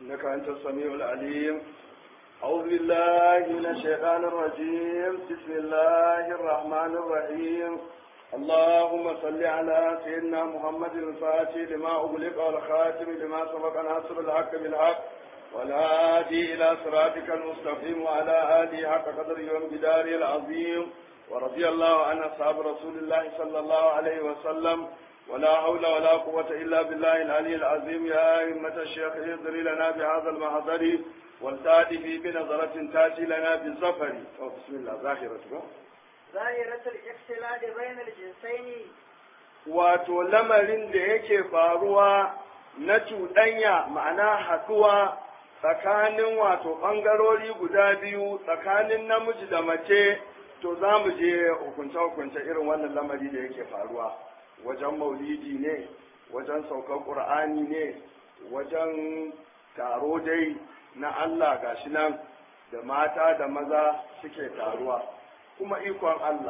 إنك أنت السميع العليم أعوذ بالله من الشيطان الرجيم بسم الله الرحمن الرحيم اللهم صل على سيدنا محمد الفاتح لما أغلق والخاتم لما سبق ناصر الحق بالحق والهادي إلى صراطك المستقيم وعلى آله حق قدره وامتداره العظيم ورضي الله عن أصحاب رسول الله صلى الله عليه وسلم ولا حول ولا قوة إلا بالله العلي العظيم يا أئمة الشيخ اهدري لنا بهذا المحضر والتاتي بنظرة تاتي لنا بالظفر بسم الله ظاهرة ظاهرة الاختلاط بين الجنسين wato lamarin da yake faruwa na cuɗanya ma'ana haɗuwa tsakanin wato ɓangarori guda biyu tsakanin namiji da mace to za mu je hukunce-hukunce irin wannan lamari da yake faruwa wajen maulidi ne wajen saukar ƙur'ani ne wajen taro dai na Allah gashi nan da mata da maza suke taruwa kuma ikon Allah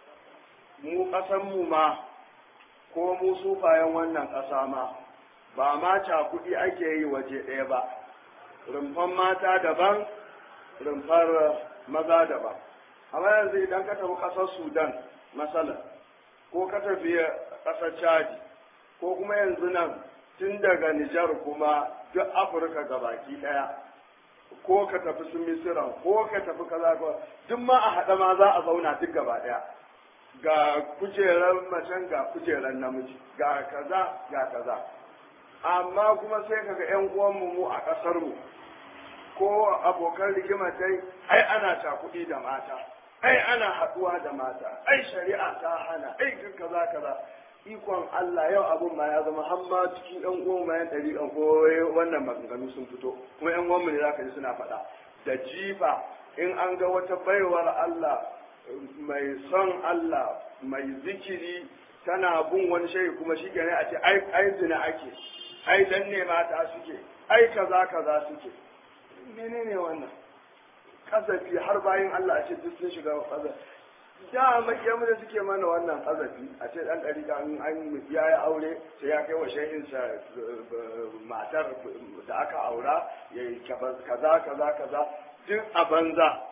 mu ƙasanmu ma ko mu sufayen wannan ƙasa ma ba ma cakuɗi ake yi waje ɗaya ba rumfan mata daban rumfar maza daban amma yanzu idan ka tafi ƙasar sudan masalan ko ka tafi ƙasar chadi ko kuma yanzu nan tun daga nijar kuma duk afirka baki ɗaya ko ka tafi su misiran ko ka tafi kaza ko duk ma a haɗa ma za a zauna duk gaba ɗaya ga kujerar macen ga kujerar namiji ga kaza ga kaza amma kuma sai kaga yan uwanmu mu a ƙasar mu ko abokan rigima dai ai ana cakuɗi da mata ai ana haɗuwa da mata ai shari'a ta hana ai kaza kaza ikon Allah yau abun ma ya zama har ma cikin yan uwan ma yan ɗari ɗan ko wannan maganganu sun fito kuma yan uwan mu ne zaka ji suna faɗa da jifa in an ga wata baiwar Allah mai son Allah mai zikiri tana bin wani shayi kuma shi ne a ce ai ai zina ake ai dan ne mata suke ai kaza kaza suke menene wannan kazafi har bayan Allah a ce duk sun shiga kazafi da makiyamu da suke mana wannan kazafi a ce dan ɗari an an ya yi aure sai ya kai wa shahinsa matar da aka aura ya yi kaza kaza kaza duk a banza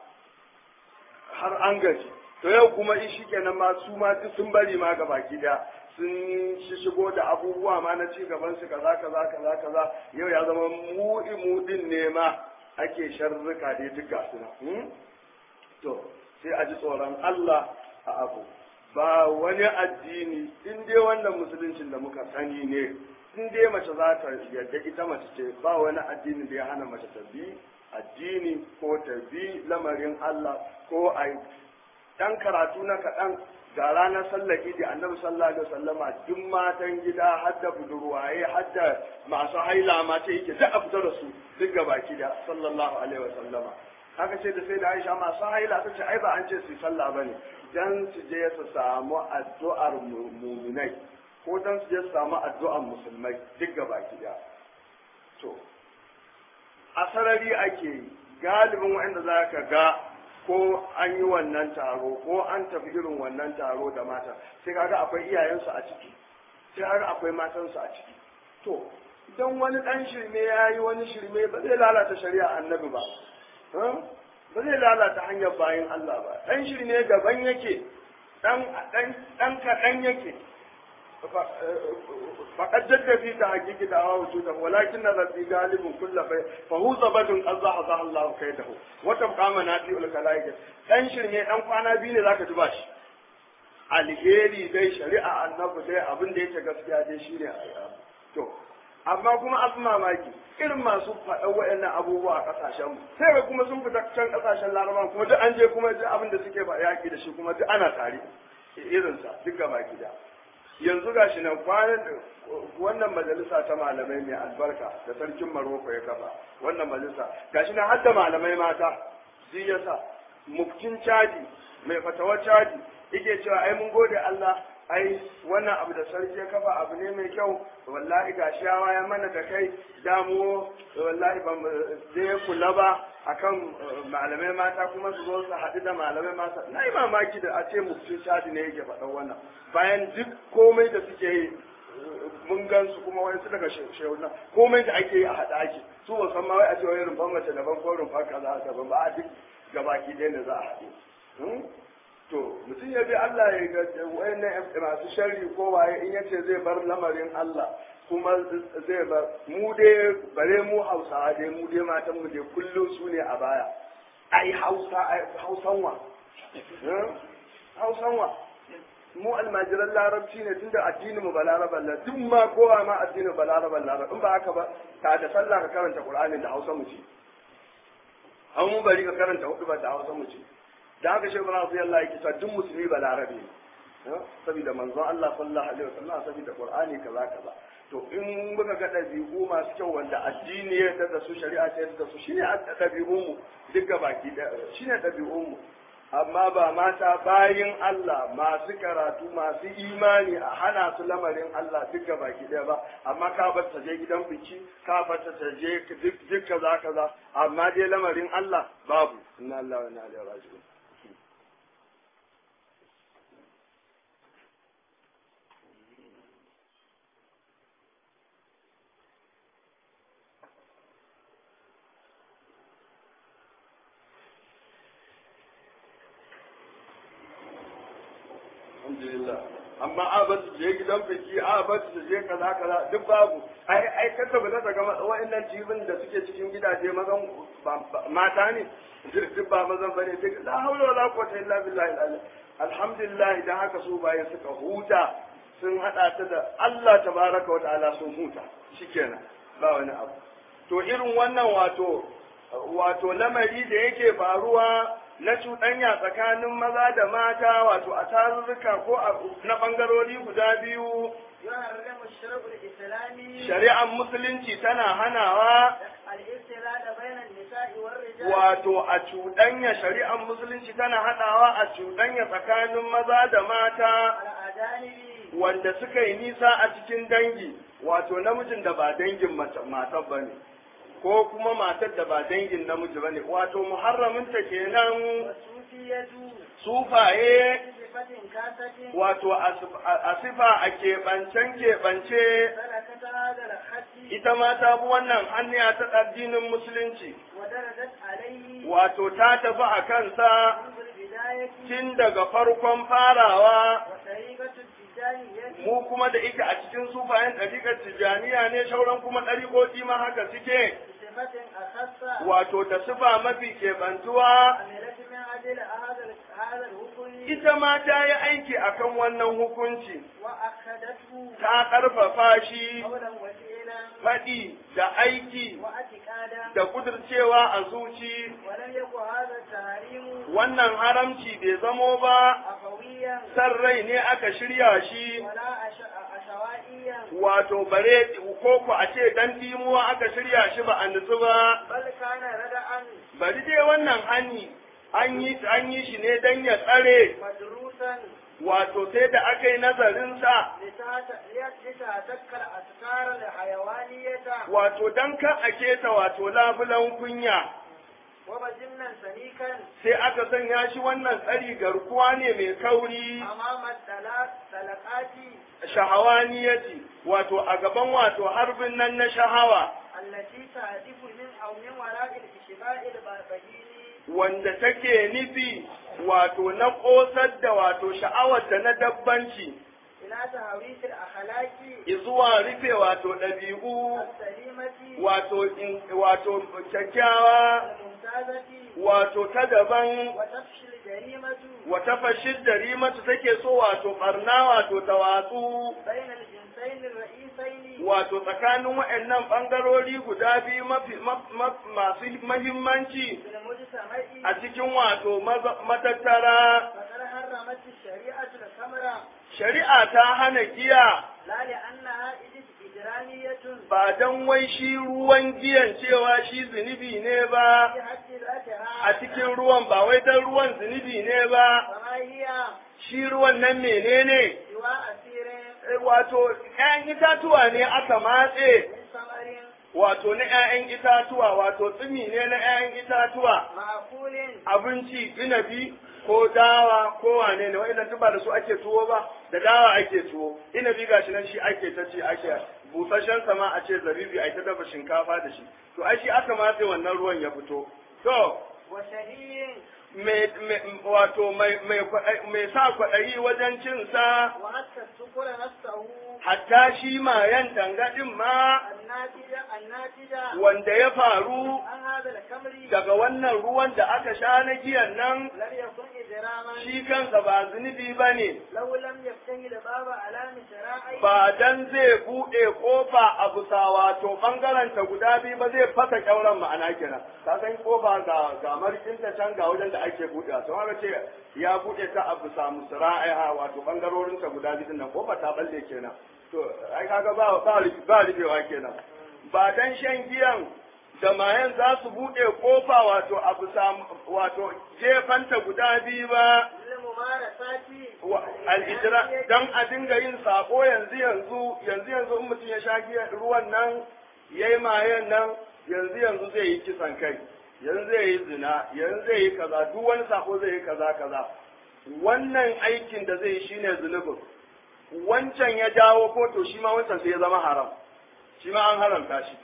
har an gaji to yau kuma in shi kenan ma su ma duk sun bari ma ga baki da sun shigo da abubuwa ma na ci gaban su kaza kaza kaza kaza yau ya zama mudi mudin ne ma ake sharruka dai duk ga suna to sai a ji tsoron Allah a abu ba wani addini in dai wannan musuluncin da muka sani ne in dai mace za ta yadda ita mace ce ba wani addini da ya hana mace ta bi addini ko ta bi lamarin Allah ko a dan karatu na kaɗan ga ranar sallar idi annabi sallallahu alaihi wasallama duk matan gida har da budurwaye har da masu haila ma ta yake duk a fita da su duk gaba da sallallahu alaihi wasallama haka ce da sai da Aisha masu haila ta ce ai ba an ce su sallah bane dan su je su samu addu'ar mu'minai ko dan su je su samu addu'ar musulmai duk gaba da to a sarari ake yi galibin waɗanda za ka ga ko an yi wannan taro ko an tafi irin wannan taro da mata sai kaga akwai iyayensu a ciki sai kaga akwai matansu a ciki to idan wani dan shirme ya yi wani shirme ba zai lalata shari'a annabi ba ba zai lalata hanyar bayan Allah ba dan shirme gaban yake dan dan kaɗan yake فقد جد في تحقيق دعوى وجوده ولكن ربي غالب كل في فهو زبد قد زحزح الله كيده وتبقى منافع الخلائق dan shirme dan kwana biyu ne zaka duba shi alheri dai shari'a annabi dai abin da yake gaskiya dai shine to amma kuma abin mamaki irin masu faɗa waɗannan abubuwa a ƙasashen mu sai ga kuma sun fita can ƙasashen larabawa kuma duk an je kuma duk abin da suke ba yaƙi da shi kuma duk ana tare irinsa duk gaba gida yanzu ga shi nan kwanan wannan majalisa ta malamai mai albarka da sarkin maroko ya kafa wannan majalisa ga shi nan har da malamai mata zai yasa muftin caji mai fatawa caji yake cewa ai mun gode Allah ai wannan abu da sarki ya kafa abu ne mai kyau wallahi ga shawa ya mana da kai damu wallahi ban zai kula ba akan malamai mata kuma su zo su haɗu da malamai mata na yi mamaki da a ce muftin shadi ne yake faɗan wannan bayan duk komai da suke yi mun gan su kuma wani su daga shehuna komai da ake yi a haɗa ake su ba san ma wai a ce wai rumfan mace daban ko rumfan kaza daban ba a duk gabaki ɗaya da za a haɗu to mutum ya bi Allah ya ga wayannan masu sharri ko waye in yace zai bar lamarin Allah kuma zai bar mu dai bare mu Hausawa dai mu dai matan mu dai kullum su ne a baya ai Hausa ai Hausanwa Hausanwa mu almajiran larabci ne tunda addinin mu balaraban la duk ma kowa ma addinin balaraban larabci in ba haka ba ka da sallah ka karanta Qur'ani da Hausa mu ci an mu bari ka karanta hudu ba da Hausa mu ci da haka shi Ibrahim sai Allah yake cewa duk musulmi balarabe ne saboda manzon Allah sallallahu alaihi wasallam saboda Qur'ani kaza kaza to in muka ga ɗabi'u masu kyau wanda addini ya yarda da su shari'a ta yarda da su shine ɗabi'un mu duka baki ɗaya shine ɗabi'un mu amma ba mata bayin Allah masu karatu masu imani a hana su lamarin Allah duka baki ɗaya ba amma ka bar ta je gidan biki ka bar ta je duk kaza kaza amma dai lamarin Allah babu inna Allah wa inna ilaihi raji'un alhamdulillah amma a ba su je gidan biki a ba su je kaza kaza duk babu ai ai kanta ba ta ga wa'annan tibin da suke cikin gidaje mazan mata ne duk ba mazan bane duk la haula wala quwwata illa billahi alhamdulillah idan haka su bayan suka huta sun hada ta da Allah tabaraka wa ta'ala sun huta shikenan ba wani abu to irin wannan wato wato lamari da yake faruwa na cuɗanya tsakanin maza da mata wato a tarurruka ko na ɓangarori guda biyu shari'ar musulunci tana hanawa wato a cuɗanya shari'ar musulunci tana hanawa a cuɗanya tsakanin maza da mata wanda suka yi nisa a cikin dangi wato namijin da ba dangin matar ba ne ko kuma matar da ba dangin namiji bane wato muharraminta kenan sufaye wato a sifa a keɓancen keɓance ita ma ta bi wannan hanya ta addinin musulunci wato ta tafi a kansa tun daga farkon farawa mu kuma da ita a cikin sufayen ɗariƙar tijjaniya ne shauran kuma ɗariƙoƙi ma haka suke wato ta sifa mafi keɓantuwa ita ma ta yi aiki akan wannan hukunci ta ƙarfafa shi faɗi da aiki da kudurcewa a zuci wannan haramci bai zamo ba san rai ne aka shirya shi wato bare ko ku a ce dan dimuwa aka shirya shi ba a nutsu ba bari dai wannan hani an yi an yi shi ne dan ya tsare wato sai da aka yi nazarinsa wato dan ka a keta wato labulan kunya sai aka sanya shi wannan tsari garkuwa ne mai kauri shahawaniyati wato a gaban wato harbin nan na shahawa wanda take nufi wato na ƙosar da wato sha'awar da na dabbanci zuwa rufe wato ɗabi'u wato wato kyakkyawa wato ta daban wata fashin jarimatu take so wato barna wato ta watsu wato tsakanin waɗannan ɓangarori guda biyu masu mahimmanci a cikin wato matattara shari'a ta hana giya ba don wai shi ruwan giyan cewa shi zunubi ne ba a cikin ruwan ba wai don ruwan zunubi ne ba shi ruwan nan menene wato ‘ya'yan itatuwa ne aka matse wato na ‘ya'yan itatuwa wato tsumi ne na ‘ya'yan itatuwa abinci inabi ko dawa ko wane ne wa'annan duk ba da su ake tuwo ba da dawa ake tuwo inabi gashi nan shi ake ta ci ake busasshen sama a ce zabibi a ta dafa shinkafa da shi to ai shi aka matse wannan ruwan ya fito to وشهي mai mai- wato mai mai kwaɗayi- mai sa kwaɗayi wajen cin sa وحتى السكر نفسه hatta shi mayan tangadin ma الناتجة الناتجة wanda ya faru عن هذا الكمر daga wannan ruwan da aka sha na giyan nan لم يكن إجراما shi kansa ba zunubi ba ne لو لم يفتهي الباب على مشراعي ba dan zai buɗe kofa a bisa wato ɓangaren ta guda biyu ba zai fasa kyauran ma'ana kenan ka san kofa ga ga markinta can ga wajen da ake buɗe to haka ce ya buɗe ta a bisa musra'iha wato ɓangarorin ta guda biyu nan kofa ta balle kenan to ai kaga ba ba rufe- ba rufewa kenan ba dan shan giyan da mayan za su buɗe kofa wato a bisa wato gefanta guda biyu ba للممارسات wa- al'ijira don a dinga yin sako yanzu yanzu yanzu yanzu in mutum ya sha giya ruwan nan ya yi mayen nan yanzu yanzu zai yi kisan kai yanzu zai yi zina yanzu zai yi kaza duk wani sako zai yi kaza kaza wannan aikin da zai yi shine zunubin wancan ya jawo ko to shi ma wancan sai ya zama haram shi ma an haramta shi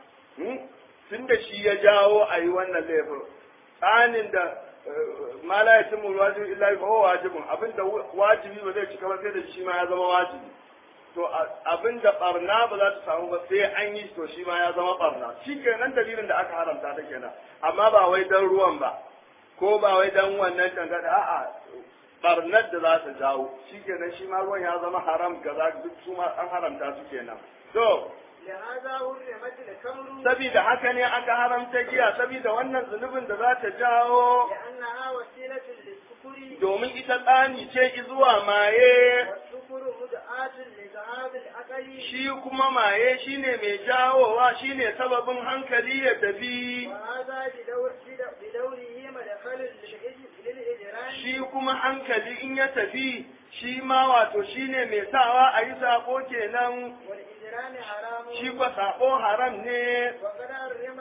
tun da shi ya jawo a yi wannan laifin tsanin da ma la yatimmu wajibi illa bi huwa wajibun abinda wajibi ba zai cika ba sai da shi ma ya zama wajibi to abinda barna ba za ta samu ba sai an yi to shi ma ya zama barna shi kenan dalilin da aka haramta ta kenan amma ba wai dan ruwan ba ko ba wai dan wannan tangada a'a barnar da za ta jawo shi kenan shi ma ruwan ya zama haram kaza duk su ma an haramta su kenan to لهذا حرمت الخمر sabida haka ne aka haramta giya sabida wannan zunubin da za ta jawo لأنها وسيلة للسكر domin ita tsani ce zuwa maye والسكر مدعاة لذهاب العقل shi kuma maye shine mai jawowa shine sababin hankali ya tafi وهذا بدور بدو- بدوره مدخل للإج- للإجرام shi kuma hankali in ya tafi shi ma wato shine mai sawa a yi sako kenan والإجرام حرام shi kwa sako haram ne وقد حرم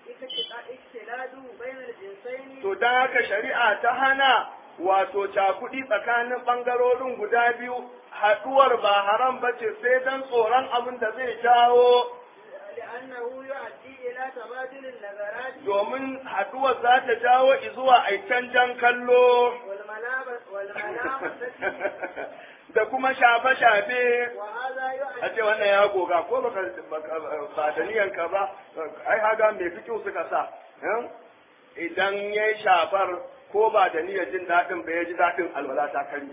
الاختلاط بين الجنسين to don haka shari'a ta hana wato cakuɗi tsakanin ɓangarorin guda biyu haɗuwar ba haram ba ce sai don tsoron abin da zai jawo لأنه يؤدي إلى تبادل النظرات domin haɗuwar za ta jawo zuwa a canjan kallo والملامة والملامة da kuma shafe-shafe وهذا a ce يؤدي wannan ya goga ko baka baka- ba da niyanka ba ai haga mai fikiyu suka sa eh? idan ya yi shafar ko ba da niyyar jin daɗin ba ya ji daɗin alwala ta kari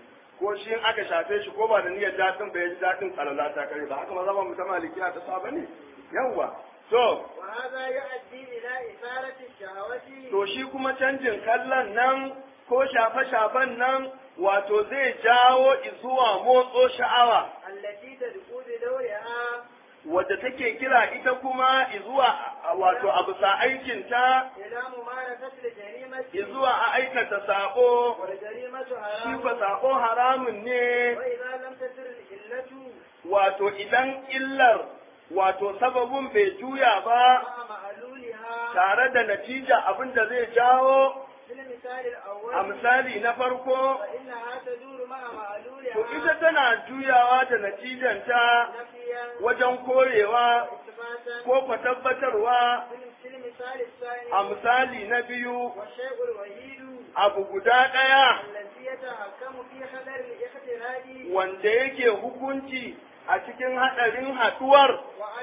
ko shi in aka shafe shi ko ba da niyyar daɗin ba ya ji daɗin alwala ta kari ba haka ma zama mutum malikiya ta saba ne yawwa to وهذا يؤدي إلى إثارة الشهوة to shi kuma canjin kallon nan ko shafe-shafen nan wato zai jawo zuwa motso sha'awa التي تدخل بدورها wadda take kira ita kuma zuwa wato a bisa aikinta إلى ممارسة الجريمة zuwa a aikata sako والجريمة shi حرام ba sako haramun ne وإذا لم تسر العلة wato idan illar wato sababin bai juya ba مع معلولها tare da natija abin da zai jawo في المثال الأول a misali na farko فإنها تدور مع معلولها to ita tana juyawa da natijanta نفيا wajen korewa وإثباتا ko kwa tabbatarwa في المثال الثاني a misali na biyu والشيء الوحيد abu guda ɗaya الذي يتحكم في خطر الاقتراب wanda yake hukunci a cikin haɗarin haɗuwar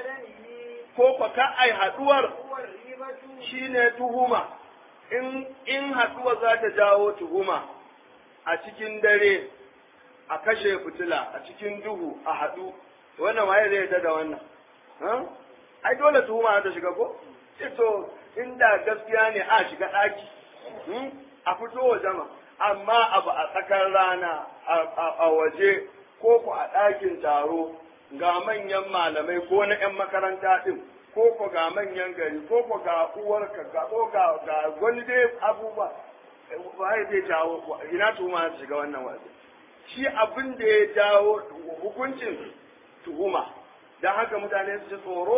وعدمه ko kwa ka ai haɗuwar هو الريبة shine tuhuma in in haɗuwa za ta jawo tuhuma a cikin dare a kashe fitila a cikin duhu a haɗu wannan waye zai yarda da wannan ha? ai dole tuhuma ta shiga ko ce to inda gaskiya ne a shiga ɗaki hmm? a fito wa jama amma abu a tsakar rana a- a a waje ko ku a ɗakin taro ga manyan malamai ko na 'yan makaranta ɗin ko ko ga manyan gari ko ko ga uwarka ga ko ga ga wani dai abubuwa waye zai jawo ina tuhuma ta shiga wannan waje shi abin da ya jawo hukuncin tuhuma don haka mutane su ji tsoro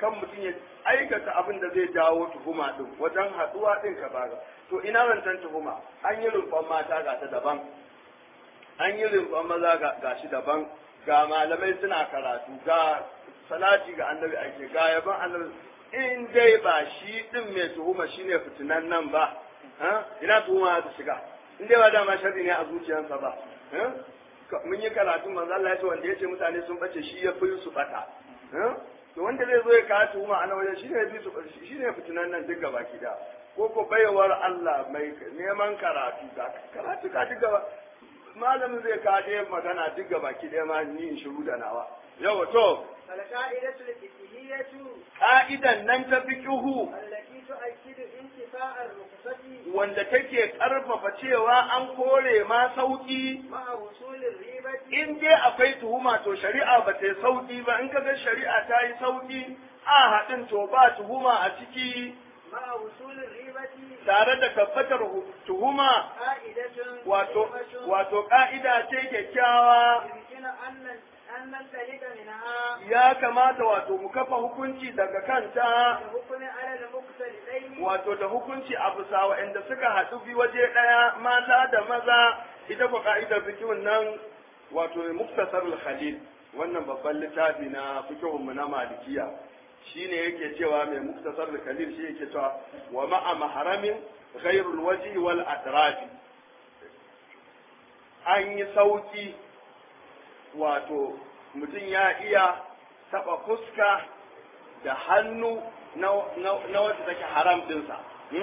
kan mutum ya aikata abin da zai jawo tuhuma din wajen haɗuwa din ka baga to ina rantan tuhuma an yi rumfan mata ga ta daban an yi rumfan maza ga shi daban ga malamai suna karatu ga salati ga annabi ake ga yaban annabi in dai ba shi din mai tuhuma shine fitinan nan ba ina tuhuma ta shiga in dai ba dama sharri ne a zuciyarsa ba mun yi karatu manzo Allah ya ce wanda ya ce mutane sun bace shi ya fi su bata to wanda zai zo ya kawo tuhuma a nan wajen shine ya fi su shine fitinan nan duk gaba ki da ko ko baiwar Allah mai neman karatu ga karatu ka duk gaba malamin zai kawo magana duk gaba ki ɗaya ma ni in shiru da nawa yawa to القاعدة الفقهية ka'idan nan ta fiqhu التي تؤكد انتفاء الرخصة wanda take karfafa cewa an kore ma sauki مع وصول الريبة in dai akwai tuhuma to shari'a ba ta yi sauki ba in kaga shari'a ta yi sauki a haɗin to ba tuhuma a ciki مع وصول الريبة tare da tabbatar hu- tuhuma قاعدة wato قيمة wato ka'ida ce kyakkyawa يمكن أن أن ننطلق منها ya kamata wato mu kafa hukunci daga kanta الحكم على المقتلين wato da hukunci a bisa waɗanda suka haɗu bi waje ɗaya mata da maza ita ko ka'idar fikihun nan wato muktasarul khalil wannan babban littafi na fikihun mu na malikiya shine yake cewa mai muktasarul khalil shi yake cewa wa ma'a maharamin ghairul waji wal atrafi an yi sauki wato mutum ya iya taɓa fuska da hannu na wacce take haram dinsa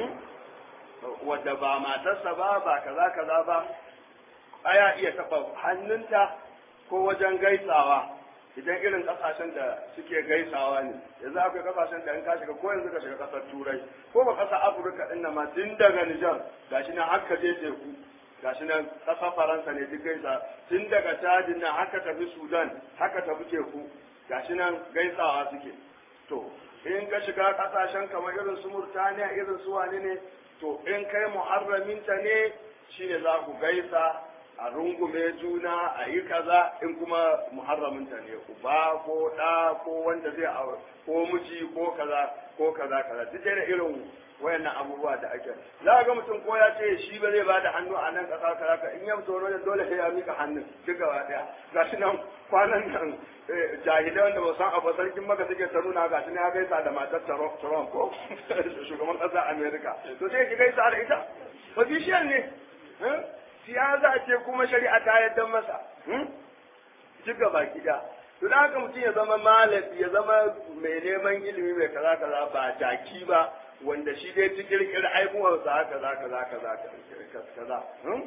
wadda ba matarsa ba ba kaza kaza ba aya iya taɓa hannunta ko wajen gaisawa idan irin kasashen da suke gaisawa ne yanzu akwai kasashen da in ka shiga ko yanzu ka shiga kasar turai ko ba kasar afirka din nan ma tun daga nijar gashi nan haka je teku gashi nan kasar faransa ne duk gaisa tun daga tajin nan haka tafi sudan haka tafi teku gashi nan gaisawa suke to in ka shiga kasashen kamar irin su murtaniya irin su wane ne to in kai muharraminta ne shine za ku gaisa a rungume juna a yi kaza in kuma muharraminta ne uba ko ɗa ko wanda zai aure ko miji ko kaza ko kaza kaza duk da irin wayannan abubuwa da ake za ga mutum ko ya ce shi ba zai bada hannu a nan ƙasa kaza ka in ya fito wajen dole sai ya mika hannun duk gaba ɗaya ga shi nan kwanan nan jahilai wanda ba san abu sarkin maka suke ta nuna ga shi ne ya gaisa da matar Trump ko shugaban ƙasar Amerika to sai ki gaisa da ita official ne siyasa ce kuma shari'a ta yadda masa duk gaba gida to da haka mutum ya zama malami ya zama mai neman ilimi mai kaza kaza ba jaki ba wanda shi dai ci kirkir aibuwarsa haka za kaza kaza kaza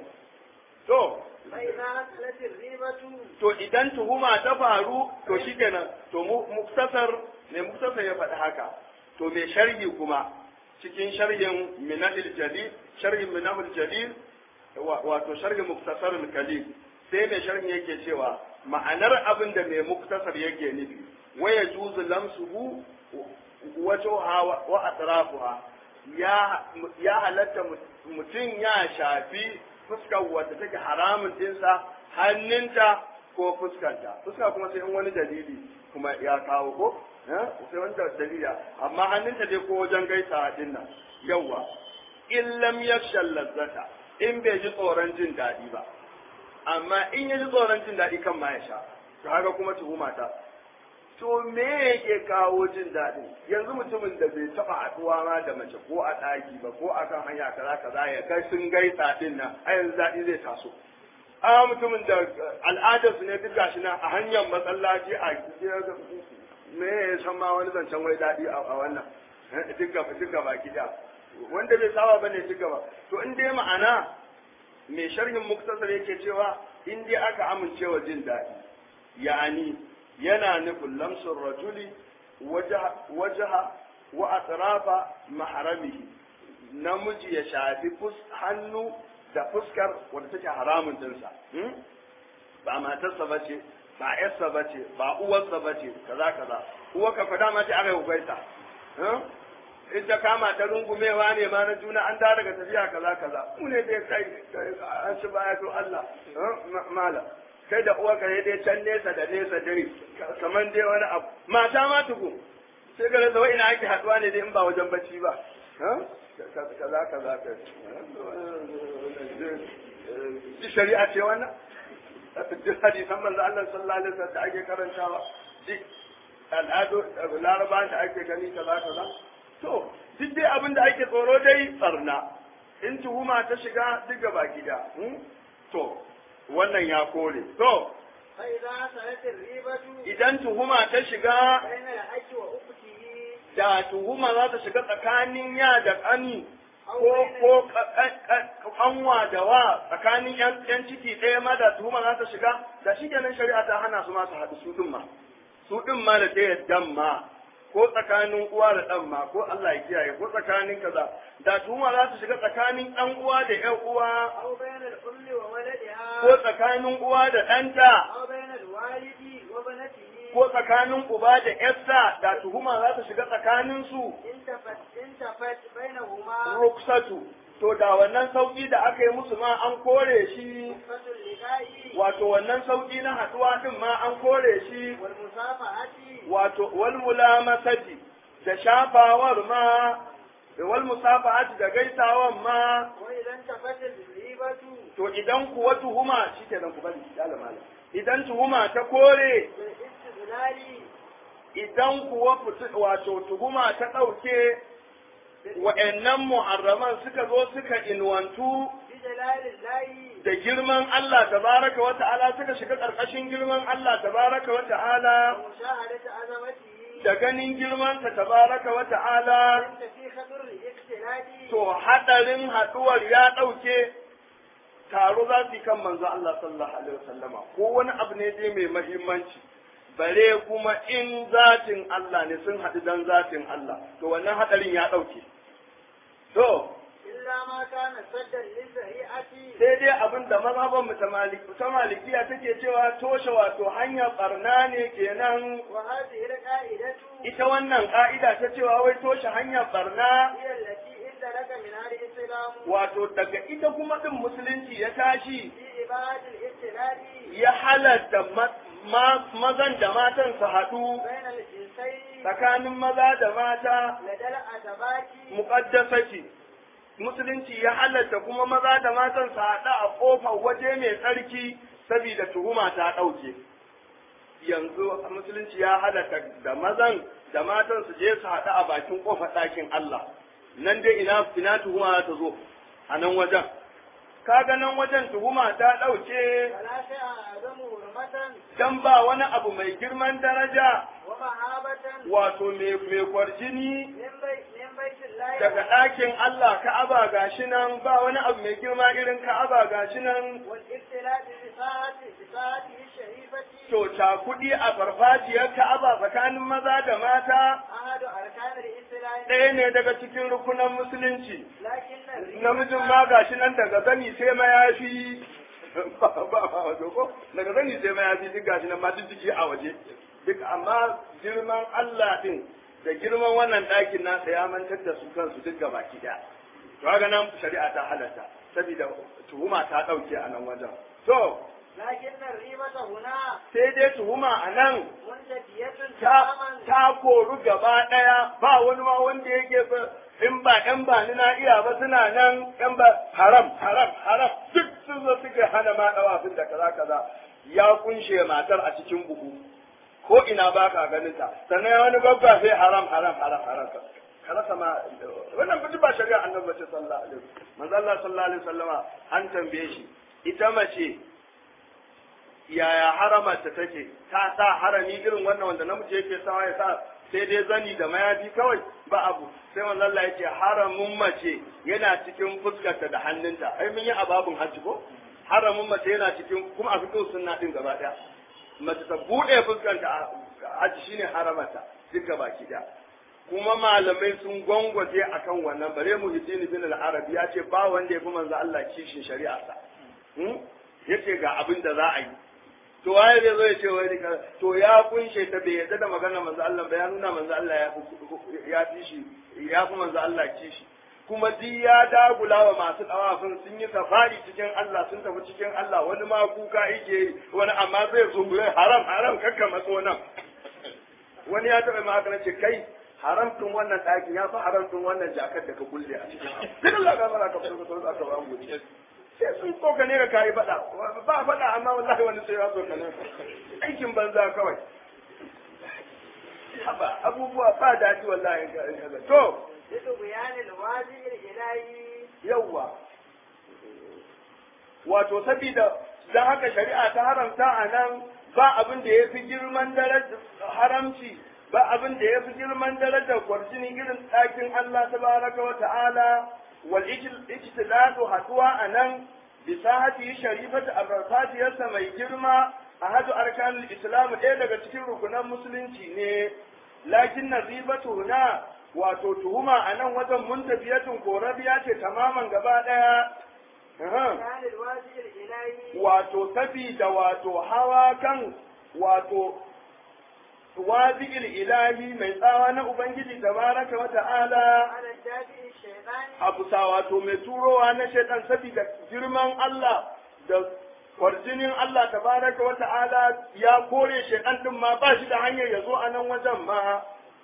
to فإذا حصلت الريبة to idan tuhuma ta faru to shikenan to mu muktasar ne muktasar ya faɗi haka to mai sharhi kuma cikin sharhin minahil jalil sharhin minahil jalil wato sharhin muktasar kalil sai mai sharhin yake cewa ma'anar abin da mai muktasar yake nufi waya juzu lamsuhu wajoha wa atrafuha ya ya halatta mutum ya shafi fuskar wadda take haramun dinsa hannunta ko fuskanta fuska kuma sai in wani dalili kuma ya kawo ko sai wani dalili amma hannunta dai ko wajen gaisa din nan yawa in lam yakshal lazzata in bai ji tsoron jin daɗi ba amma in ya ji tsoron jin daɗi kan ma ya sha to haka kuma tuhuma ta to me yake kawo jin daɗin yanzu mutumin da bai taɓa haɗuwa ma da mace ko a ɗaki ba ko akan hanya kaza kaza ya kai sun gaisa din nan a yanzu daɗi zai taso a mutumin da al'adar su ne duk gashi nan a hanyar masallaci a me ya san ma wani zancen wai daɗi a wannan duk gaba duk gaba gida wanda bai saba bane duk gaba to in dai ma'ana mai sharhin muktasar yake cewa in dai aka amincewa jin daɗi ya'ani yana nufin lamsun rajuli wajaha wa atrafa maharamihi namiji ya shafi hannu da fuskar wadda take haramun dinsa ba matarsa ba ce ba yarsa ba ce ba uwarsa ba ce kaza kaza uwarka fa dama ce aka yi ubaita in ta kama ta rungumewa ne ma na juna an dawo daga tafiya kaza kaza mu ne dai kai an ci baya to Allah mala kai da uwa ka dai can nesa da nesa dare kamar dai wani abu mata ma tuku sai ga da ina ake haduwa ne dai in ba wajen bacci ba kaza kaza ka ji shari'a ce wannan duk hadisan manzo Allah sallallahu alaihi wasallam da ake karantawa duk al'adu laraba da ake gani kaza kaza to duk dai abin da ake tsoro dai tsarna in tuhuma ta shiga duk gaba gida to wannan ya kore to فإذا سألت الريبة idan tuhuma ta shiga بين الحج وأخته da tuhuma za ta shiga tsakanin ya da ƙani ko ko kanwa da wa tsakanin yan yan ciki ɗaya ma da tuhuma za ta shiga da shi kenan shari'a ta hana su ma su haɗu su ɗin ma su ɗin ma da ta yaddan ma ko tsakanin uwa da ɗan ma ko Allah ya kiyaye ko tsakanin kaza da tuhuma za ta shiga tsakanin ɗan uwa da ƴan uwa أو بين الأم وولدها ko tsakanin uwa da ɗanta أو بين الوالد وبنته ko tsakanin uba da ƴarsa da tuhuma za ta shiga tsakanin su انتفت انتفت بينهما ruksatu to da wannan sauki da aka yi musu ma an kore shi رخصة اللقاء wato wannan sauki na haduwa din ma an kore shi والمصافحة wato wal mulamasati da shafawar ma da wal musafahati da gaisawan ma وإذا انتفت الريبة to idan kuwa tuhuma shikenan ku bari ya lamala idan tuhuma ta kore بالاستدلال idan kuwa fitu- wato tuhuma ta ɗauke wa'annan muharraman suka zo suka inwantu بجلال الله da girman Allah tabaraka wa ta'ala suka shiga ƙarƙashin girman Allah tabaraka wa ta'ala ومشاهدة عظمته da ganin girmansa tabaraka wa ta'ala أنت في خطر الاختلاف to hadarin haduwar ya ɗauke taro za su yi kan manzo Allah sallallahu alaihi wasallama ko wani abu ne dai mai mahimmanci bare kuma in zatin Allah ne sun haɗu dan zatin Allah to wannan hadarin ya ɗauke to إلا ما كان سدا للذريعة sai dai abin da mazhaban mu ta maliki ta malikiya take cewa toshe wato hanyar barna ne kenan وهذه القاعدة ita wannan ka'ida ta cewa wai toshe hanyar barna هي التي اندلك منها الإسلام wato daga ita kuma din musulunci ya tashi في إبادة الاختلاف ya halatta ma- ma- mazan da matan su haɗu بين الجنسين tsakanin maza da mata لدى الأتباك muƙaddasati musulunci ya halatta kuma maza da matan su haɗu a ƙofar waje mai tsarki saboda tuhuma ta ɗauke yanzu musulunci ya halatta da mazan da matan su je su haɗu a bakin ƙofar ɗakin Allah nan dai ina ina tuhuma za ta zo a nan wajen kaga nan wajen tuhuma ta ɗauke ولا شيء أعظم حرمة dan ba wani abu mai girman daraja ومهابة wato mai mai kwarjini من بيت من بيت الله daga ɗakin Allah Ka'aba gashi nan ba wani abu mai girma irin Ka'aba gashi nan والاختلاف بساعة بساعته الشريفة to kuɗi a farfajiyar Ka'aba tsakanin maza da mata أحد أركان الإسلام ɗaya ne daga cikin rukunan musulunci لكن الريبة namijin ma gashi nan daga zani sai mayafi ba ba wato ko daga zani sai mayafi duk gashi nan ma duk jiki a waje duk amma girman Allah din da girman wannan ɗakin nasa ya mantar da su kansu duk gaba ki ɗaya to haka nan shari'a ta halatta saboda tuhuma ta ɗauke a nan wajen to لكن الريبة هنا sai dai tuhuma a nan منتفية ta, تماما ta koru gaba ɗaya ba wani ma wanda yake ba in ba ‘yan ba ni na iya ba suna nan ‘yan ba haram haram haram duk sun zo suka hana ma ɗawafin da kaza kaza ya kunshe matar a cikin buhu ko ina ba ka ganin ta sannan wani babba sai haram haram haram haram ka rasa ma wannan ba ba shari'a annabi ce sallallahu alaihi wasallam manzo Allah sallallahu alaihi wasallama an tambaye shi ita mace yaya haramarta take ta sa harami irin wannan wanda namiji yake sawa ya sa sai dai zani da mayafi kawai ba abu sai manzo Allah yace haramun mace yana cikin fuskarta da hannunta ai mun yi ababun hajji ko haramun mace yana cikin kuma a fitin sunna din gaba daya mace ta bude fuskarta a hajji shine haramarta duk gaba ki da kuma malamai sun gwangwaje akan wannan bare mu hidini bin al-arabi ya ce ba wanda ya fi manzo Allah kishin shari'a sa yace ga abin da za a yi to waye zai zo ya ce wani ka to ya kunshe ta bai yarda da magana manzo Allah ba ya nuna manzo Allah ya fi ya fi shi ya fi manzo Allah kishi kuma duk ya dagula wa masu dawafin sun yi safari cikin Allah sun tafi cikin Allah wani ma kuka yake yi wani amma zai zungure haram haram kakka matso nan wani ya taɓa ma haka ce kai haramtun wannan ɗakin ya fi haramtun wannan jakar da ka kulle a cikin duk Allah ka fara ka fito ka aka ba mu sai sun tsokane ka kayi faɗa ba faɗa amma wallahi wani sai ya tsokane aikin banza kawai haba abubuwa ba daɗi wallahi to لطغيان الواجب الإلهي yawwa wato sabida don haka shari'a ta haramta a nan ba abin da ya fi girman darajar haramci ba abin da ya fi girman darajar kwarjini irin ɗakin Allah tabaraka wa ta'ala wal ijtidadu haduwa a nan bisahati sharifatu abarfatiyarsa mai girma a hadu arkanul islam ɗaya daga cikin rukunan musulunci ne lakin nazibatu na wato tuhuma a nan wajen muntafiyatun korabiya ce tamaman gaba ɗaya كان الواجب الإلهي wato sabida wato hawa kan wato wazi'il ilahi mai tsawa na ubangiji tabaraka wa ta'ala على الدافع الشيطاني a bisa wato mai turowa na shaitan sabida girman Allah da kwarjinin Allah tabaraka wa ta'ala ya kore shaitan din ma ba shi da hanyar ya zo a nan wajen ma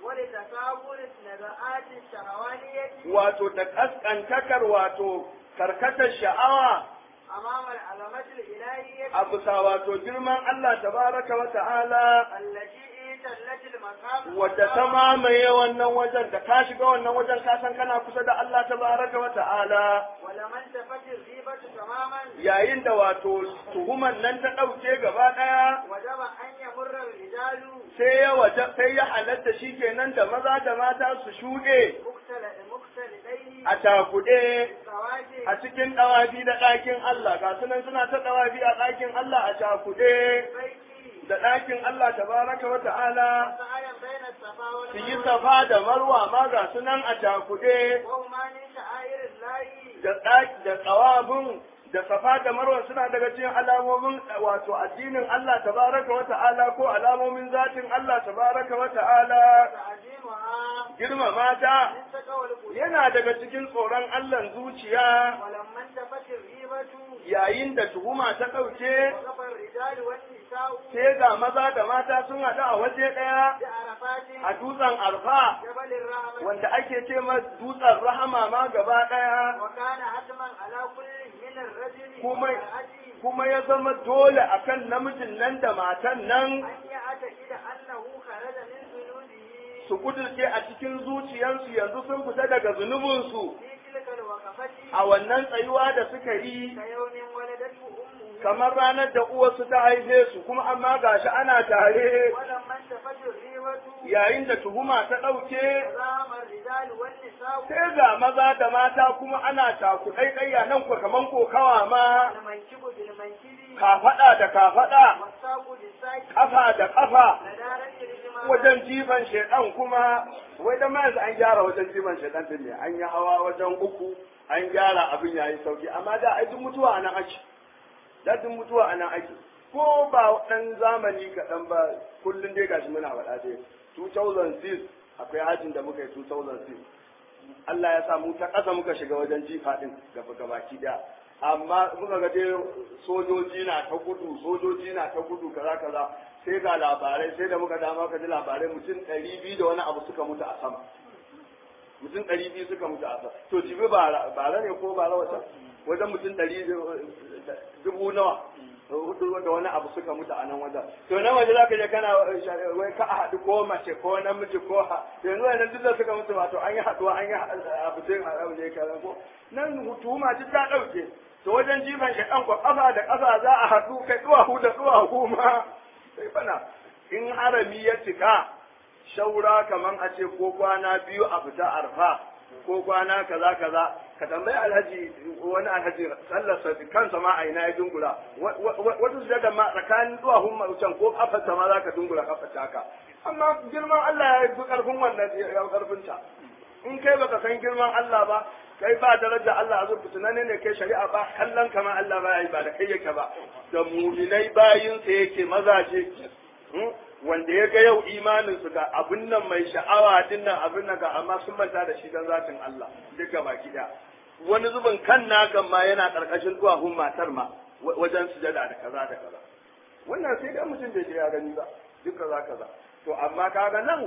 ولتكابر نزعات الشهوانية wato da kaskantakar wato karkatar sha'awa أمام العلامة الإلهية a bisa wato girman Allah tabaraka wa ta'ala التي تلت المقام wadda ta mamaye wannan wajen da ka shiga wannan wajen ka san kana kusa da Allah tabaraka wa ta'ala ولمن تفت الغيبة تماما yayin da wato tuhuman nan ta ɗauke gaba ɗaya وجب أن يمر الرجال sai ya waje sai ya halatta shi kenan da maza da mata su shuɗe مختلط مختلطين a cakuɗe سواجه a cikin ɗawafi da ɗakin Allah ga sunan suna ta ɗawafi a ɗakin Allah a cakuɗe بيتي da ɗakin Allah tabaraka wa ta'ala سعيا بين الصفا su yi والمروة safa da marwa ma ga sunan a cakuɗe وهما من شعائر الله da ɗaki da tsawabin da safa da marwa suna daga cikin alamomin wato addinin Allah tabaraka wa ta'ala ko alamomin zatin Allah tabaraka wa ta'ala تعظيمها girmama ta من تقوى القلوب yana daga cikin tsoron Allah zuciya ولما انتفت الغيبة yayin da tuhuma ta ɗauke وقف الرجال والنساء sai ga maza da mata sun haɗu a waje ɗaya بعرفات a dutsen arfa جبل الرحمة wanda ake ce ma dutsen rahama ma gaba ɗaya وكان حتما على كل من الرجل كما- والمرأة kuma ya zama dole akan namijin nan da matan nan أن يعتقد أنه خرج من ذنوبه su kudurce a cikin zuciyarsu yanzu sun fita daga zunubinsu في تلك الوقفة a wannan tsayuwa da suka yi كيوم ولدته أمه kamar ranar da uwarsu ta haife su kuma amma gashi ana tare ولما انتفت الغيبة yayin da tuhuma ta ɗauke تزاحم الرجال والنساء sai ga maza da mata kuma ana takuɗaiɗayya nan ko kaman kokawa ma المنكب بالمنكب kafaɗa da kafaɗa والساق بالساق ƙafa da ƙafa لدارة الإجماع wajen jifan shaidan kuma wai da ma yanzu an gyara wajen jifan shaidan din ne an yi hawa wajen uku an gyara abin yayi sauki amma da ai duk mutuwa anan ake da duk mutuwa anan ake ko ba dan zamani kaɗan ba kullum dai gashi muna faɗa dai 2006 akwai hajjin da muka yi 2006 Allah ya sa mu ta ƙasa muka shiga wajen jifa din gaba gabaki da amma muka ga dai sojoji na ta gudu sojoji na ta gudu kaza kaza sai ga labarai sai da muka dama ka ji labarai mutum ɗari biyu da wani abu suka mutu a sama mutum ɗari biyu suka mutu a sama to jibi bara bara ne ko bara wata wajen mutum ɗari dubu nawa hudu da wani abu suka mutu a nan wajen to nan waje za ka je kana wai ka a haɗu ko mace ko namiji ko ha yanzu wannan duk da suka mutu wato an yi haɗuwa an yi abu sai a abu ne kaza ko nan hutuma duk ta ɗauke to wajen jifan shaɗan ko ƙafa da ƙafa za a haɗu kai duwahu da duwahu ma sai bana in harami ya cika shaura kaman a ce ko kwana biyu a fita arfa ko kwana kaza kaza ka tambayi alhaji wani alhaji sallarsa kansa ma a ina ya dungura wata sujada ma tsakanin duwahun maucan ko kafarsa ma za ka dungura kafarta haka amma girman Allah ya fi karfin wannan ya karfin ta in kai baka san girman Allah ba kai ba daraja Allah a zurfi tunane ne kai shari'a ba kallon kama Allah ba yi ba da kai yake ba da muminai bayinsa yake mazaje wanda ya ga yau imaninsu ga abin nan mai sha'awa din nan abin nan ga amma sun manta da shi dan zatin Allah duka baki da wani zubin kan nakan ma yana karkashin duwahun matar ma wajen sujada da kaza da kaza wannan sai da mutum bai ya gani ba duk kaza kaza to amma kaga nan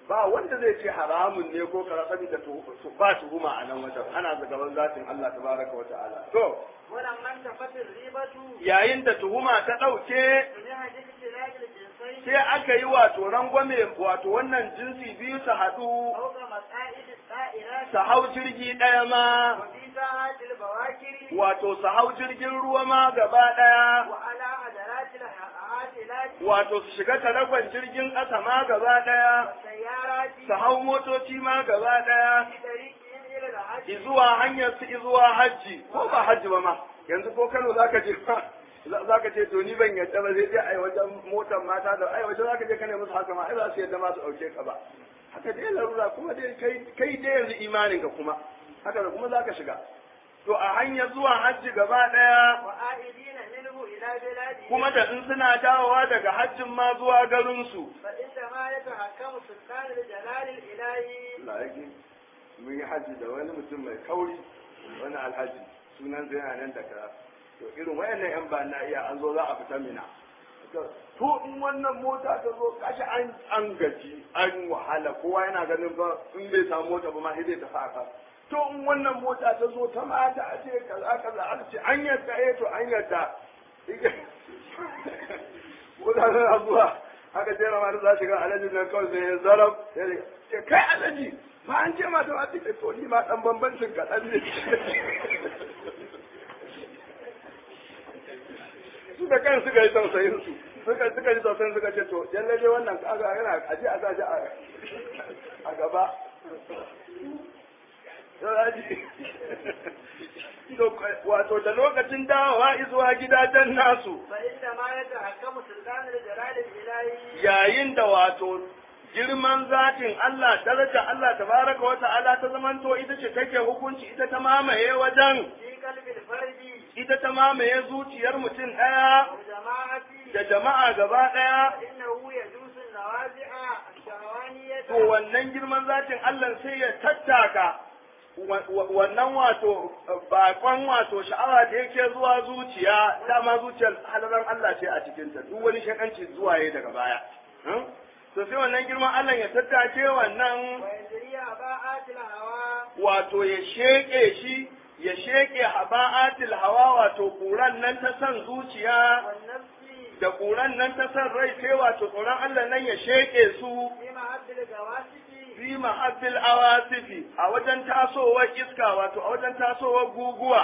ba wanda zai ce haramun ne ko kara saboda ba tuhuma a nan wajen ana gaban zatin Allah tabaraka wa ta'ala to ولما انتفت الريبة yayin da tuhuma ta ɗauke منها اجتناب الجنسين sai aka yi wato rangwame wato wannan jinsi biyu su haɗu فوق مصائد السائرات su hau jirgi ɗaya ma وفي ساعات البواكر wato su hau jirgin ruwa ma gaba ɗaya وعلى عدلات العاتلات wato su shiga talagon jirgin ƙasa ma gaba ɗaya والسيارات su hau motoci ma gaba ɗaya في طريقهم إلى الحج izuwa hanyar su izuwa hajji ko ba hajji ba ma yanzu ko Kano zaka je za ka ce to ni ban yadda ba zai je ai wajen motar mata da ai wajen zaka je kana musu haka ma ai za su yadda ma su dauke ka ba haka dai larura kuma dai kai kai dai yanzu imanin ka kuma haka da kuma zaka shiga to a hanyar zuwa hajji gaba daya وآئدين منه إلى بلادهم kuma da in suna dawowa daga hajjin ma zuwa garin su فإنما يتحكم سلطان الجلال الإلهي Allah yake mun yi hajji da wani mutum mai kauri wani alhaji sunan zai yana nan da kara to irin wayannan yan ba na iya an zo za a fita mina to in wannan mota ta zo kashi an an gaji an wahala kowa yana ganin ba in bai samu mota ba ma sai zai tafi aka to in wannan mota ta zo ta mata a ce kaza kaza aka ce an yadda eh to an yadda mota tana zuwa aka ce rama za shiga alhaji nan kawai sai ya zarab sai ya ce kai alhaji ba an ce mata ma take to ni ma dan bambancin kaɗan ne su da kan suka yi tausayin su suka suka yi tausayin suka ce to yalle dai wannan kaga yana aje a zaji a gaba wato da lokacin dawowa izuwa gidajen nasu فإنما يتحكم سلطان الجلال الإلهي yayin da wato girman zatin Allah daraja Allah tabaraka wa ta'ala ta zamanto ita ce take hukunci ita ta mamaye wajen في قلب الفرد ita ta mamaye zuciyar mutum ɗaya والجماعة da jama'a gaba ɗaya فإنه يجوز النوازع الشهوانية to wannan girman zatin Allah sai ya tattaka wa- wa- wannan wato bakon wato sha'awa da yake zuwa zuciya dama zuciyar halaran Allah ce a cikinta duk wani shakanci zuwa ya daga baya Hmm? to sai wannan girman Allah ya tattake wannan ويجري أباءات الهوى wato ya sheƙe shi ya sheƙe haba'atil hawa wato ƙuran nan ta san zuciya والنفس da ƙuran nan ta san rai sai wato tsoron Allah nan ya sheƙe su في محب الجواسف fi mahabbil awasifi a wajen tasowar iska wato a wajen tasowar guguwa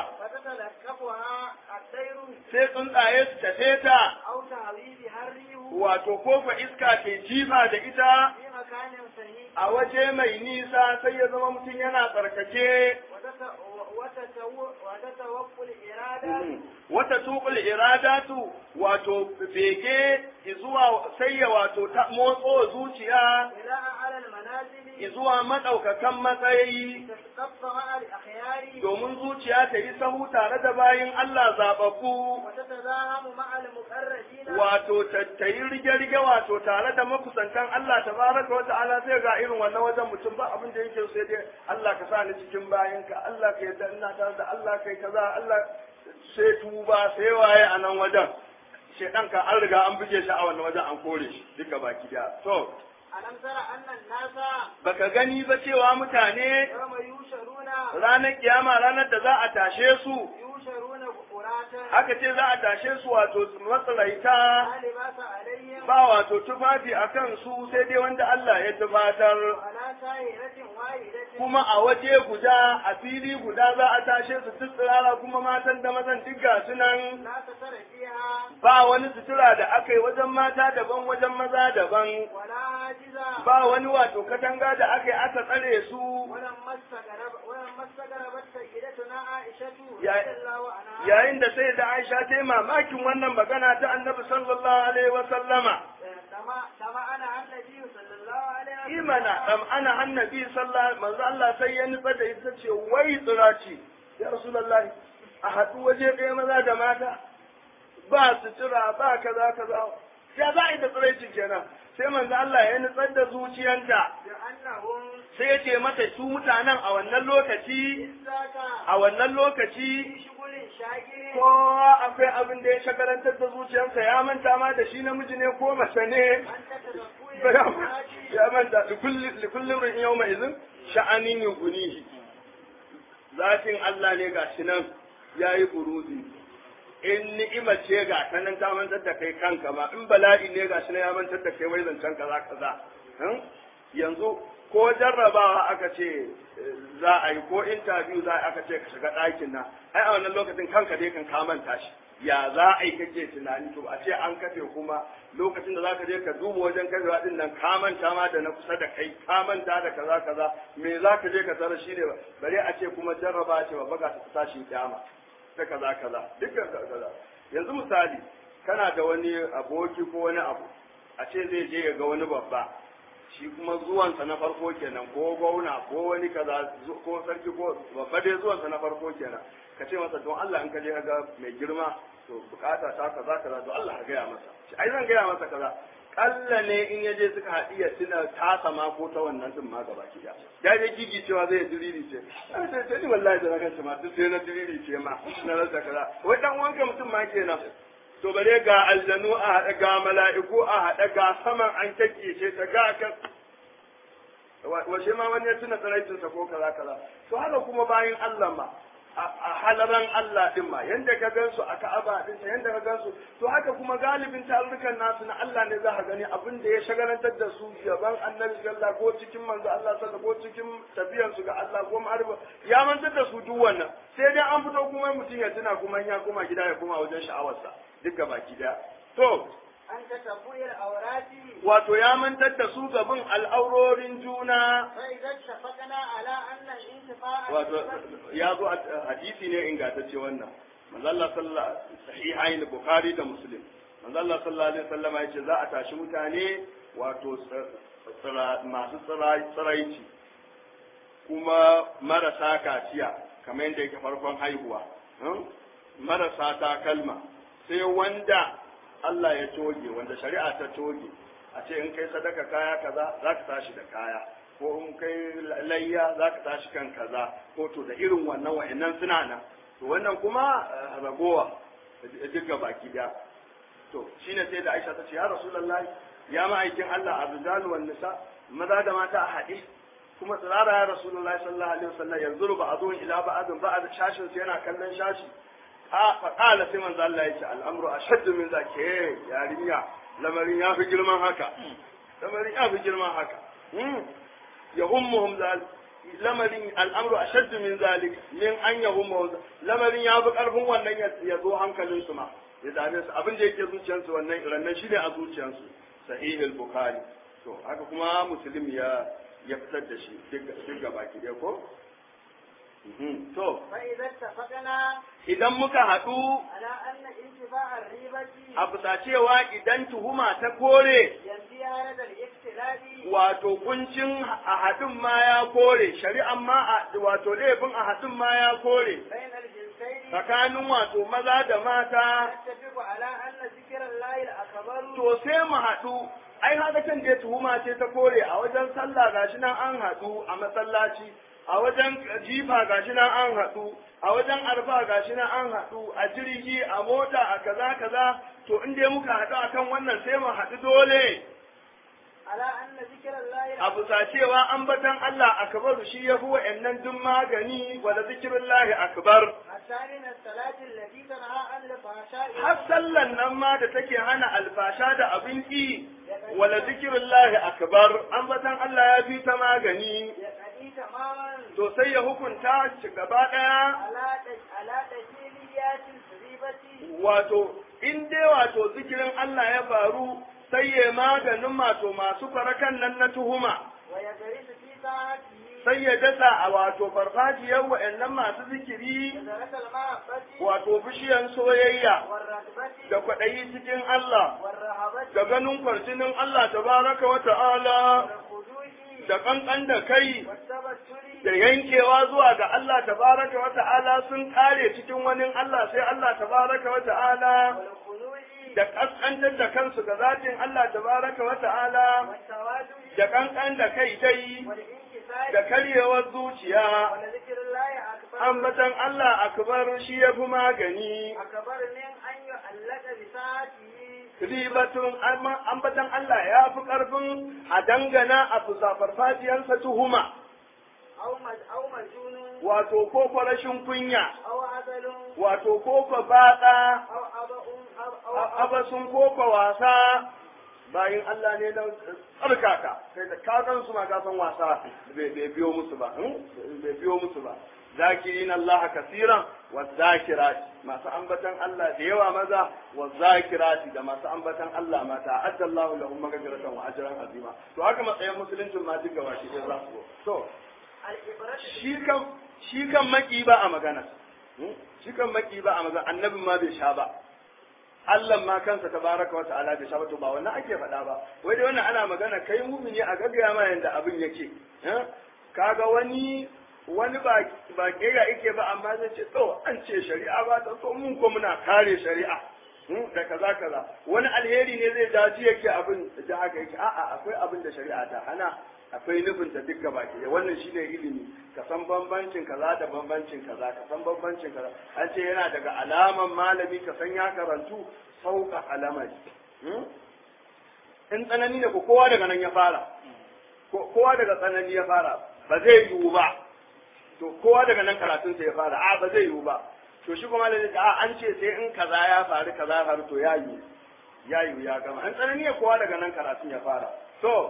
فتتلكفها الطير sai tsuntsaye su tafe ta أو تهوي بها الريح wato kofa iska ke jifa da ita في مكان سهيل a waje mai nisa sai ya zama mutum yana tsarkake وتت- وتتو- وتتوقف الإرادة wata tuƙul iradatu wato bege zuwa sai ya wato ta motso zuciya إلى أعلى المنازل zuwa maɗaukakan matsayi تتقف مع الأخيار domin zuciya ta yi sahu tare da bayin Allah zaɓaɓɓu وتتزاحم مع المقربين wato ta yi rige-rige wato tare da makusantan Allah tabaraka wa ta'ala sai ga irin wannan wajen mutum ba abin da yake sai dai Allah ka sa ni cikin bayanka Allah ka yarda ina tare da Allah kai kaza Allah sai tuba sai waye a nan wajen shedan ka an riga an buge shi a wannan wajen an kore shi duka baki da to ألم تر أن الناس baka gani ba cewa mutane يوم يوشرون ranar kiyama ranar da za a tashe su يوشرون قراتا aka ce za a tashe su wato matsalaita لا لباس عليهم ba wato tufafi a kan su sai dai wanda Allah ya tufatar على سائرة واحدة kuma a waje guda a fili guda za a tashe su duk tsirara kuma matan da mazan duk ga su nan لا تسر فيها ba wani sutura da aka yi wajen mata daban wajen maza daban ولا عاجزة ba wani wato katanga da aka yi aka tsare su ولما استغرب ولما استغربت سيدتنا عائشة يا- رضي الله عنها yayin da sai da Aisha ta yi mamakin wannan magana ta Annabi sallallahu alaihi wa sallama تما- تمعن النبي صلى الله عليه وسلم imana am ana annabi sallallahu manzo Allah sai ya nutsa da ita ce wai tsiraci ya rasulullahi a haɗu waje ɗaya maza da mata ba sutura ba kaza kaza ya za a yi da tsiraici kenan sai manzo Allah ya nutsar da zuciyanta بأنهم sai ya ce mata su mutanen a wannan lokaci ذاك a wannan lokaci في شغل شاغر kowa akwai abin da ya shagarantar da zuciyarsa ya manta ma da shi namiji ne ko mace ne أن تتذكر الحاج ya manta likullin rin yau mai izin sha'anin yugunihi zatin Allah ne ga shi nan ya yi buruzi in ni'ima ce ga ta nan ta mantar da kai kanka ma in bala'i ne ga shi nan ya mantar da kai wai zancen kaza kaza Hmm? yanzu ko jarrabawa aka ce eh, za a yi ko interview za a yi aka ce ka shiga ɗakin nan ai a wannan lokacin kanka dai kan ka manta shi ya za a yi kake tunani to a ce an kafe kuma lokacin da zaka je ka duba wajen kafewa din nan ka manta ma da na kusa da kai ka manta da kaza kaza me zaka je ka tara shi ne bare a ce kuma jarraba ce ba ga ta tashi kyama ta kaza kaza dukkan kaza yanzu misali kana da wani aboki ko wani abu a ce zai je ya ga wani babba shi kuma zuwansa na farko kenan ko gwamna ko wani kaza zu- ko sarki ko babba dai zuwansa na farko kenan ka ce masa don Allah in ka je ka ga mai girma to bukata ta kaza kaza to Allah ka gaya masa shi ai zan gaya masa kaza kalla ne in ya je suka haɗi ya tuna tasa ma ko ta wannan din ma gaba ki da ya je gigi cewa zai diriri ce ai sai sai ni wallahi da na ma duk sai na diriri ce ma na rasa kaza wai dan wanka mutum ma kenan to bare ga aljanu a haɗa ga mala'iku a haɗa ga saman an ce ta ga kan washe ma wani ya tuna tsaraitinsa ko kaza kaza to haka kuma bayan Allah ma a halaran Allah din ma yanda ka gansu a Ka'aba din sa yanda ka gansu to haka kuma galibin tarurrukan nasu na Allah ne za ka gani abin da ya shagalantar da su gaban Annabi sallallahu ko cikin manzo Allah sallallahu ko cikin tafiyan su ga Allah ko ma'arifa ya mantar da su duk wannan sai dai an fito kuma mutum ya tuna kuma ya koma gida ya koma wajen sha'awarsa duka baki daya to أن تتبع الأورات wato ya mantar da su gaban al'aurorin juna فإذا اتفقنا على أن الانتفاع wato ya zo a hadisi ne ingantacce wannan manzo Allah sallallahu sahihain bukhari da muslim manzo Allah sallallahu alaihi wasallam ya ce za a tashi mutane wato tsira- masu tsira- tsiraici kuma marasa kaciya kamar yadda yake farkon haihuwa hmm? marasa takalma sai wanda Allah ya toge wanda shari'a ta toge a ce in kai sadaka kaya kaza za ka tashi da kaya ko in kai layya za ka tashi kan kaza ko to da irin wannan wa'annan suna nan to wannan kuma eh, ragowa duka baki daya to shine sai da Aisha ta ce ya Rasulullahi ya ma'aikin Allah arzalu wan nisa maza da mata a haɗe kuma tsirara ya Rasulullahi sallallahu alaihi wasallam yanzu ba a zo ila ba azun ba a shashin su yana kallon shashi a faƙala sai manzo Allah ya ce al'amru ashaddu min zake yarinya lamarin ya fi girman haka lamarin ya fi girman haka yahummuhum zal lamarin al'amru ashaddu min zalik min an yahummuhum lamarin ya fi karfin wannan ya zo hankalin su ma ya dame su abin da yake zuciyarsu wannan rannan shine a zuciyarsu sahih al-bukhari to haka kuma muslim ya ya fitar da shi duk gaba ki ko Mhm. to فإذا اتفقنا idan muka haɗu على أن انتفاع الريبة a bisa cewa idan tuhuma ta kore ينفي هذا الاختلاف wato kuncin a haɗin ma ya kore shari'an ma a wato laifin a haɗin ma ya kore بين الجنسين tsakanin wato maza da mata نتفق على أن ذكر الله الأكبر to sai mu haɗu ai haka can da tuhuma ce ta kore a wajen sallah gashi nan an haɗu a masallaci a wajen jifa gashi nan an haɗu a wajen arfa gashi nan an haɗu a jirgi a mota a kaza kaza to in dai muka haɗu akan wannan sai mu haɗu dole على أن ذكر الله a bisa cewa ambatan Allah akbar shi ya fi wa'annan duk magani wala zikirullahi akbar حتى من الصلاة التي تنهى عن الفحشاء har sallan nan ma da take hana alfasha da abin ki wala zikirullahi akbar ambatan Allah ya fi ta magani يقضي تماما to sai ya hukunta shi gaba daya على تج- على تجليات الريبة wato in dai wato zikirin Allah ya faru sai ya maganin wato masu farakan nan na tuhuma ويجرس في طاعته sai ya dasa a wato farfajiyar wa'annan masu zikiri شجرة المحبة wato bishiyan soyayya والرغبة da kwaɗayi cikin Allah والرهبة da ganin kwarjinin Allah tabaraka wa ta'ala والخضوع da kankan da kai والتبتل da yankewa zuwa ga Allah tabaraka wa ta'ala sun kare cikin wani Allah sai Allah tabaraka wa ta'ala والخضوع da kaskantar da kansu ga zatin Allah tabaraka wa ta'ala والتواضع da kankan da kai dai والانكسار da karyewar zuciya ولذكر الله أكبر ambatan Allah akbar shi ya fi magani أكبر من أن يعلق بساعته ribatun amma- ambatan Allah ya fi ƙarfin a dangana a fusa farfajiyarsa tuhuma أو مج أو مجنون wato ko ko rashin kunya أو عسل wato ko ko baɗa أو أبأ أو أو abasun ko ko wasa bayin Allah ne na tsarkaka sai da kakan su ma ka san wasa bai bai biyo musu ba hmm? bai biyo musu ba zakirin Allah kasiran wa zakirat masu ambatan Allah da yawa maza wa zakirati da masu ambatan Allah mata addallahu lahum maghfiratan wa ajran azima to haka matsayin musuluncin ma duka wa shi za su to الإبرة shi kan shi kan maki ba a magana Hmm? shi kan maki ba a magana annabin ma bai sha ba Allah ma kansa tabaraka wa ta'ala bai sha ba to ba wannan ake faɗa ba wai dai wannan ana magana kai mumini a gaggaya ma yanda abin yake Eh? kaga wani wani ba ba kera yake ba amma zai ce to an ce shari'a ba ta so mun ko muna kare shari'a Hmm? da kaza kaza wani alheri ne zai dace yake abin da haka yake a'a akwai abin da shari'a ta hana akwai nufin ta duk gaba ke wannan shine ilimi ka san bambancin kaza da bambancin kaza ka san bambancin kaza an ce yana daga alaman malami ka san ya karantu sauka alamari Hmm? in tsanani ne ko kowa daga nan ya fara Ko- kowa daga tsanani ya fara ba zai yiwu ba to kowa daga nan karatunsa ya fara a ba zai yiwu ba to shi kuma da a an ce sai in kaza ya faru kaza ya faru to ya yiwu ya yiwu ya gama an tsanani ya kowa daga nan karatun ya fara to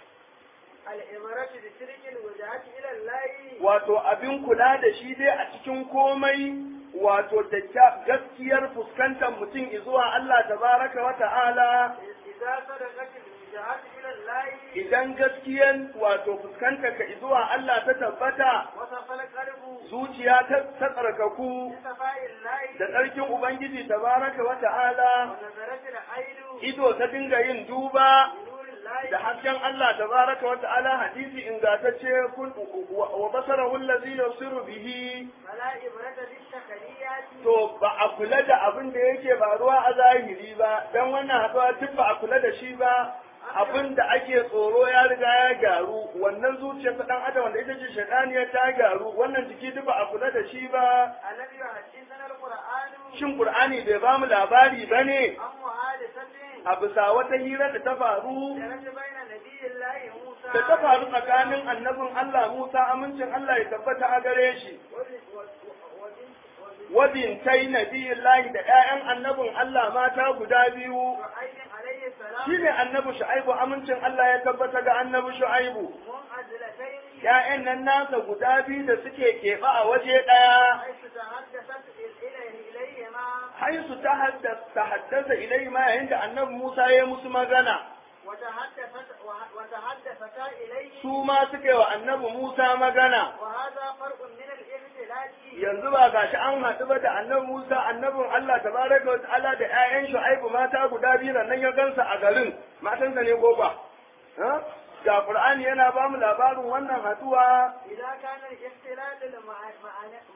الإبرة بترك الوجهات إلى الله wato abin kula da shi dai a cikin komai wato da kya- gaskiyar fuskantar mutum zuwa Allah tabaraka wa ta'ala إذا صدقت الوجهات إلى الله idan gaskiyan wato fuskantar ka zuwa Allah ta tabbata وصف القلب zuciya ta ta tsarkaku بصفاء الله da tsarkin Ubangiji tabaraka wa ta'ala ونظرت العين ido ta dinga yin duba بنور da الله hasken Allah tabaraka wa ta'ala hadisi ingantacce kun wa basarahu allazi yusiru bihi فلا إبرة بالتخليات to ba a kula da abin da yake faruwa a zahiri ba dan wannan haɗuwa duk ba a kula da shi ba abin da ake tsoro ya riga ya gyaru wannan zuciyar ta dan adam wanda ita ce shaitaniya ta gyaru wannan jiki duk ba a kula da shi ba الذي يحدثنا القرآن shin qur'ani bai ba mu labari bane عن محادثة a bisa wata hira da ta faru جرت بين نبي الله موسى da ta faru tsakanin annabin Allah Musa amincin Allah ya tabbata a gare shi وب- و- و- وبنت- وبنت wabintai nabiyillahi da ƴaƴan annabin Allah mata guda biyu شعيب عليه السلام shine annabi Shu'aibu amincin Allah ya tabbata ga annabi Shu'aibu منعزلتين ƴaƴan nan nasa guda biyu da suke keɓe a waje ɗaya حيث تحدثت إليه إليهما haisu ta haddasa haddasa ilai ma yayin da annabi Musa ya yi musu magana وتحدثت وه- وتحدثتا إليه su ma suka yi wa annabi Musa magana وهذا فرق من الاختلاف yanzu ba gashi an haɗu ba da annabi Musa annabin Allah tabaraka wa ta'ala da ƴaƴan Shu'aibu mata guda biyu nan ya gansa a garin matansa ne ko ba ha da Qur'ani yana ba mu labarin wannan haɗuwa إذا كان الاختلاف المعنى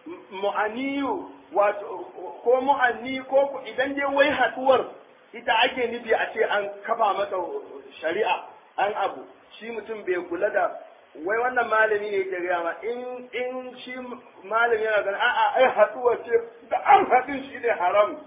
mu'aniyu wato ko mu'anni ko ku- idan dai wai haɗuwar ita ake nufi a ce an kafa mata shari'a an abu shi mutum bai kula da wai wannan malami ne ke gaya ma in in shi malami yana ganin a'a ai haɗuwa ce da an haɗin shi ne haram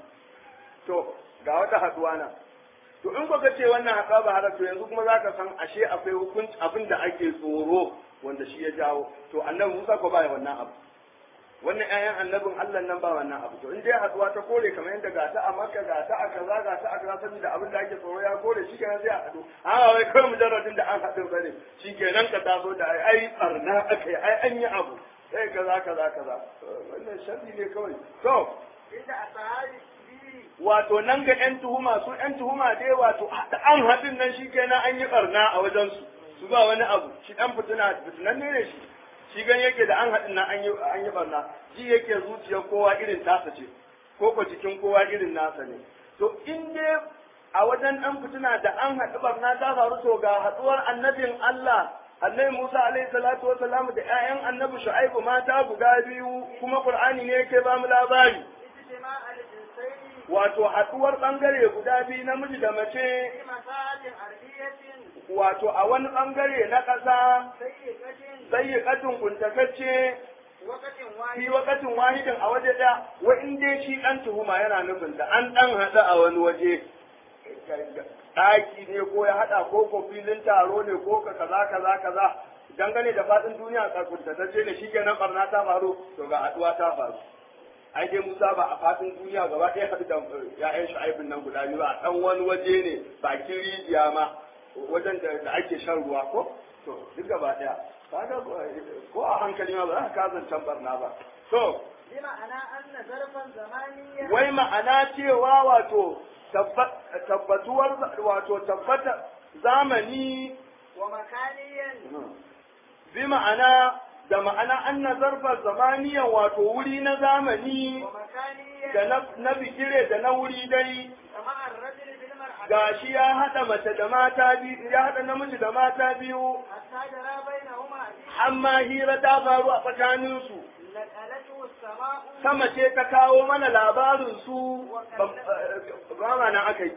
to ga wata haɗuwa na to in kuka ce wannan haɗuwa ba haram to yanzu kuma za ka san ashe akwai hukunci abin da ake tsoro wanda shi ya jawo to annabi Musa ko ba wannan abu wannan ƴaƴan annabin Allah nan ba wannan abu to in dai haduwa ta kore kamar yadda ga ta a Makka ga ta a kaza ga ta a kaza saboda abin da ake tsoro ya kore shi kenan sai a hadu a wai kawai mujarradin da an haɗu bane shi kenan ka taso da ai ai barna akai ai an yi abu sai kaza kaza kaza wannan sharri ne kawai to عند أصحاب السبيل wato nan ga ƴan tuhuma su ƴan tuhuma dai wato da an haɗin nan shi kenan an yi barna a wajen su su ba wani abu shi ɗan fitina fitinan ne ne shi shi gan yake da an haɗin nan an yi an yi barna ji yake zuciyar kowa irin tasa ce ko ko jikin kowa irin nasa ne to in dai a wajen ɗan fitina da an haɗu barna ta faru to ga haɗuwar annabin Allah Annabi Musa alaihi salatu wa salam da ƴaƴan Annabi Shu'aibu mata guda biyu kuma Qur'ani ne yake ba mu labari اجتماع الجنسين wato haɗuwar ɓangare guda biyu namiji da mace في مساحة أرضية wato a wani ɓangare na ƙasa ضيقة sayyiƙatun kuntatacce وقت fi واحد wakatin wahidin a waje ɗaya wa in dai shi ɗan tuhuma yana nufin da an ɗan haɗa a wani waje ɗaki ne ko ya haɗa ko ko filin taro ne ko ka kaza kaza kaza dangane da faɗin duniya ka kuntatacce ne shikenan barna ta faru to ga haɗuwa ta faru ai dai Musa ba a faɗin duniya gaba ɗaya haɗu da ya'yan shu'aibin nan guda biyu a ɗan wani waje ne bakin rijiya ma wajen da da ake shan ruwa ko to duk gaba ɗaya kaga ko a hankali ma ba za ka kazancan barna ba to بمعنى أن ظرفا زمانيا wai ma'ana cewa wato tabba- tabbatuwar wato tabbata zamani ومكانيا bi ma'ana da ma'ana an na zarfa zamaniyan wato wuri na zamani ومكانيا da na, na bigire da na wuri dai كمع الرجل بالمرأة gashi ya haɗa mace da mata biyu ya haɗa namiji da mata biyu حتى جرى بينهما في amma hira ta faru a tsakaninsu نقلته السماء sama ce ta kawo mana labarin su ba ma nan aka yi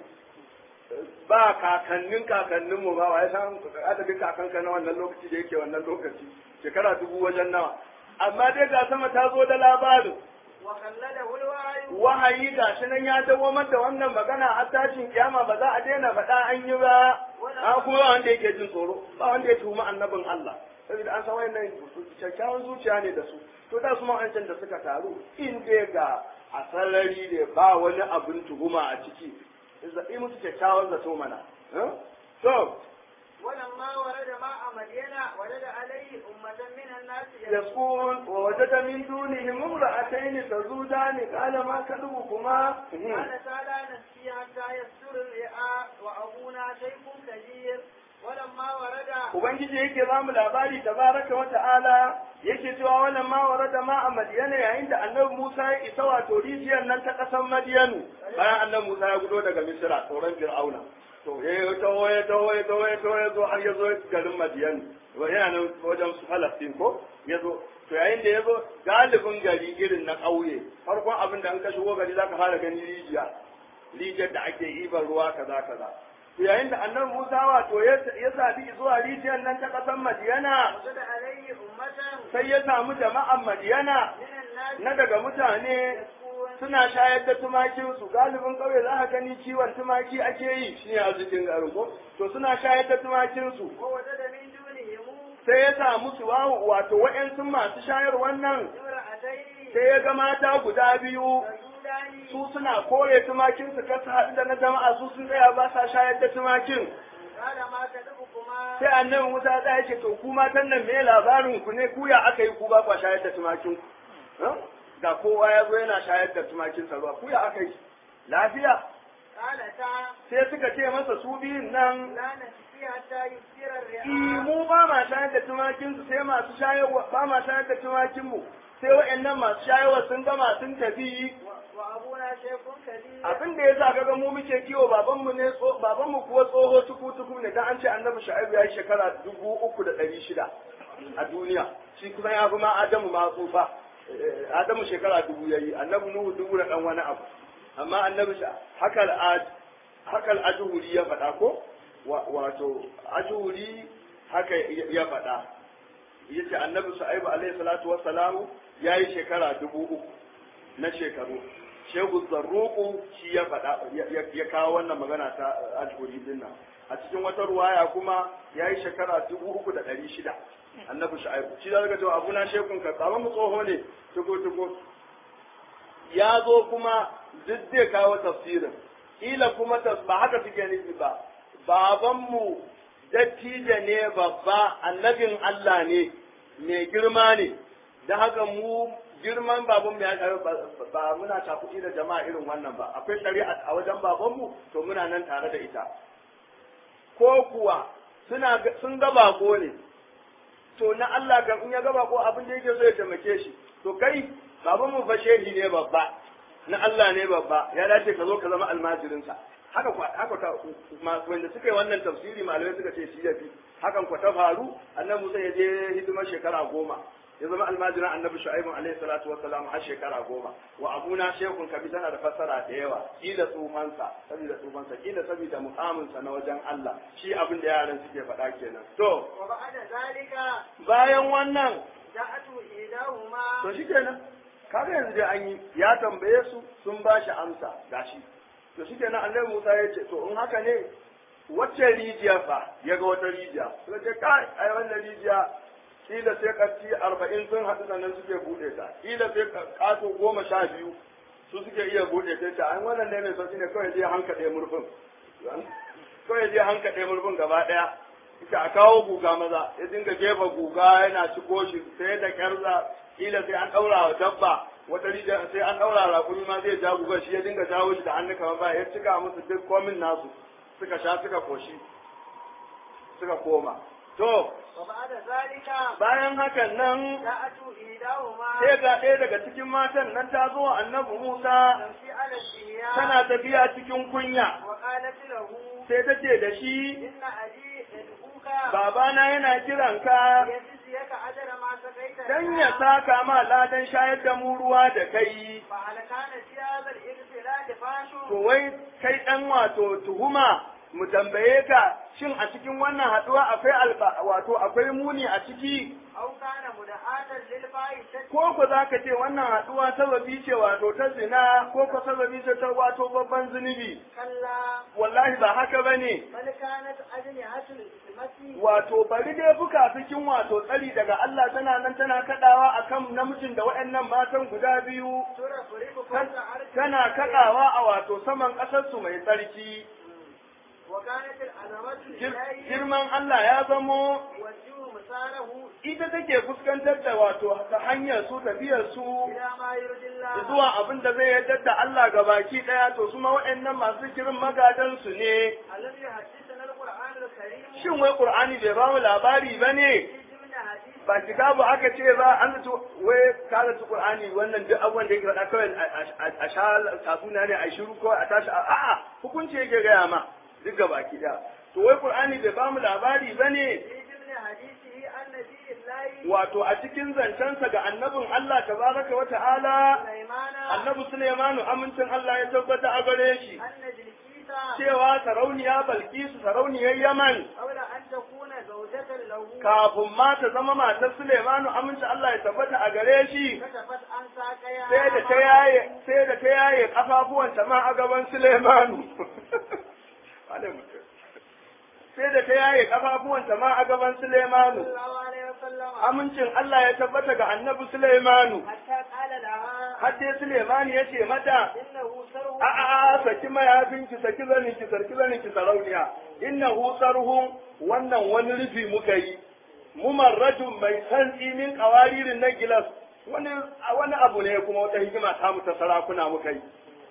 ba kakannin kakanninmu ba wa ya san adadin kakanka na wannan lokaci da yake wannan lokaci shekara dubu wajen nawa amma dai ga sama ta zo da labarin وخلده الوعي wahayi ga shi nan ya dawamar da wannan magana har tashin kiyama ba za a daina faɗa an yi ba an kuma ba wanda yake jin tsoro ba wanda ya tuhumi annabin Allah saboda an san wayannan kyakkyawan zuciya ne da su to da su ma'ancan da suka taru in dai ga a sarari ne ba wani abin tuhuma a ciki zaɓi musu kyakkyawan zato mana eh? to ولما ورد ماء مدينة وجد عليه أمة من الناس يسكون ووجد من دونهم امرأتين تزودان قال ما كذبكما قال تعالى نسقي حتى يسر الرئاء وأبونا شيخ كبير ولما ورد Ubangiji yake ba mu labari tabaraka wa ta'ala yake cewa wannan ma warada ma a Madiyana yayin da Annabi Musa ya isa wato rijiyar nan ta ƙasar Madiyanu bayan Annabi Musa ya gudo daga Misra tsoron Fir'auna to ya yi taho ya taho ya taho ya taho ya zo har ya zo garin Madiyan yana nan wajen su Falastin ko ya zo to yayin da ya zo galibin gari irin na ƙauye farkon abin da an ka shigo gari za ka fara gani rijiya rijiyar da ake ibar ruwa kaza kaza to yayin da annabi Musa wato ya ya sabi zuwa rijiyar nan ta ƙasar Madiyana وجد عليه أمة sai ya samu jama'an Madiyana من الناس na daga mutane يسكون suna shayar da tumakinsu galibin ƙauye za ka gani kiwon tumaki ake yi shi ne arzikin garin ko to suna shayar da tumakinsu ووجد من دونهم sai ya samu su wawo wato wa'yansu masu shayar wannan امرأتين sai ya ga mata guda biyu تزودان su suna kore tumakinsu kar su haɗu da na jama'a su sun tsaya ba sa shayar da tumakin قال ما كذبكما sai annabi Musa ya ce to ku matan nan me labarin ku ne ku ya aka yi ku ba kwa shayar da tumakin ku Huh? ga kowa ya zo yana shayar da tumakin sa ruwa ku ya aka yi lafiya قالتا sai suka ce masa su biyun nan لا نسقي حتى يسر "I, الرعاء mu ba ma shayar da tumakin su sai masu shayarwa ba ma shayar da tumakin mu sai wa'annan masu shayarwa sun gama sun tafi و- وأبونا شيخ كبير abin da ya sa kaga mu muke kiwo babanmu ne tso babanmu kuwa tsoho tuku tuku ne dan an ce annabi shu'aibu ya yi shekara dubu uku da ɗari shida a duniya shi kusan ya fi ma adamu ma tsufa Eh, adamu shekara dubu ya yi annabi nuhu dubu da ɗan wani abu amma annabi sha hakal ad hakal ajuhuri ya faɗa ko Wa- wato ajuhuri haka ya ya faɗa yace annabi shu'aibu alaihi salatu wassalamu ya yi shekara dubu uku na shekaru shehu zarruku shi ya faɗa ya- ya kawo wannan magana ta ajhuri din nan a cikin wata ruwaya kuma ya yi shekara dubu uku da ɗari shida annabi shu'aibu shi zaka cewa abuna shekun ka tsawon mu tsoho ne tuko tuko ya zo kuma duk zai kawo tafsirin kila kuma tas ba haka suke nufi ba babanmu dattijo ne babba annabin Allah ne mai girma ne da haka mu girman babanmu ya karu ba muna cakuɗi da jama'a irin wannan ba akwai shari'a a wajen babanmu to muna nan tare da ita ko kuwa suna ga- sun ga bako ne to na Allah kan in ya ga bako abin da yake so ya taimake shi to kai babanmu fa shehi ne babba na Allah ne babba ya dace ka zo ka zama almajirinsa haka kwa haka ta ma- wanda suka yi wannan tafsiri malamai suka ce shi yafi hakan kwa ta faru annabi Musa ya je hidimar shekara goma ya zama almajiran annabi shu'aibu alaihi salatu wa salam har shekara goma wa abuna shekun kabi tana da fassara da yawa kila tsufansa saboda tsufansa kila saboda mukaminsa na wajen Allah shi abin da yaran suke faɗa kenan to وبعد ذلك bayan wannan جاءت إحداهما to shi kenan kaga yanzu dai an yi ya tambaye su sun ba shi amsa gashi to shi kenan annabi Musa ya ce to in haka ne wacce rijiya fa ya ga wata rijiya suka ce kai ai wannan rijiya kila sai katti arba'in sun haɗu sannan suke buɗe ta kila sai kato goma sha biyu su suke iya buɗe ta ta an wannan ne mai sauki ne kawai je hankaɗe murfin kawai je hankaɗe murfin gaba ɗaya ita a kawo guga maza ya dinga jefa guga yana ciko shi sai da kyarza kila sai an ɗaura wa dabba wata rijiya sai an ɗaura rakumi ma zai ja guga shi ya dinga jawo shi da hannu kamar ba ya cika musu duk komin nasu suka sha suka koshi suka koma to وبعد ذلك bayan hakan nan جاءت إحداهما sai ga ɗaya daga cikin matan nan ta zo wa annabi Musa تمشي على الشهياء tana tafiya cikin kunya وقالت له sai ta ce da shi إن أبي يدعوك babana yana kiranka ليجزيك أجر ما سقيت dan لنا. ya saka ma ladan shayar da mu ruwa da kai فهل كان في هذا الاغتسال فاش to wai kai dan wato tuhuma mu tambaye ka shin a cikin wannan haduwa akwai alba wato akwai muni a ciki أو كان مدعاة للفاحشة ko ko za ka ce wannan haduwa sababi ce wato ta zina ko ko sababi ce ta wato babban zunubi كلا wallahi ba haka bane بل كانت أجنحة الإثمة wato bari dai buka cikin wato tsari daga Allah tana nan tana kadawa akan namijin da waɗannan matan guda biyu ترفرف فوق tan- عرش tana kadawa a wato saman ƙasar su mai tsarki وكانت العظمة Gir- إليه girman Allah ya zamo والجو مساره ita take fuskantar da wato ta hanyar su tafiyar su إلى ما يرضي الله zuwa abin da zai yarda da Allah ga baki daya to su ma waɗannan masu girin magadan su ne الذي يحدثنا القرآن الكريم shin wai Qur'ani bai ba mu labari bane في ضمن حديث ba kitabu aka ce ba an zato wai ka zato Qur'ani wannan duk abubuwan da yake faɗa kawai a- a- a sha tatsuniya ne a shiru ko a tashi a- a'a hukunci yake gaya ma duk ga baki daya to wai Qur'ani bai ba mu labari bane في ضمن حديثه عن نبي الله wato a cikin zancensa ga annabin Allah tabaraka wa ta'ala سليمان annabi Sulaimanu amincin Allah ya tabbata a gare shi أن جلكيس cewa sarauniya Balkisu sarauniyar Yaman قبل أن تكون زوجة له kafin ma ta zama matar Sulaimanu amincin Allah ya tabbata a gare shi كشفت عن ساقيها sai da ta yaye sai da ta yaye kafafuwanta ma a gaban Sulaimanu Wane mutum. sai da ta yaye kafafuwanta ma a gaban Sulaimanu صلى الله عليه وسلم amincin Allah ya tabbata ga annabi Sulaimanu حتى قال لها har dai Sulaimanu ya ce mata إنه سرو a a a saki mayafinki saki zaninki sarki zaninki sarauniya innahu sarhun wannan wani rufi muka yi mumarrajun mai santsi min kawaririn na gilas wani wani abu ne kuma wata hikima ta mu ta sarakuna muka yi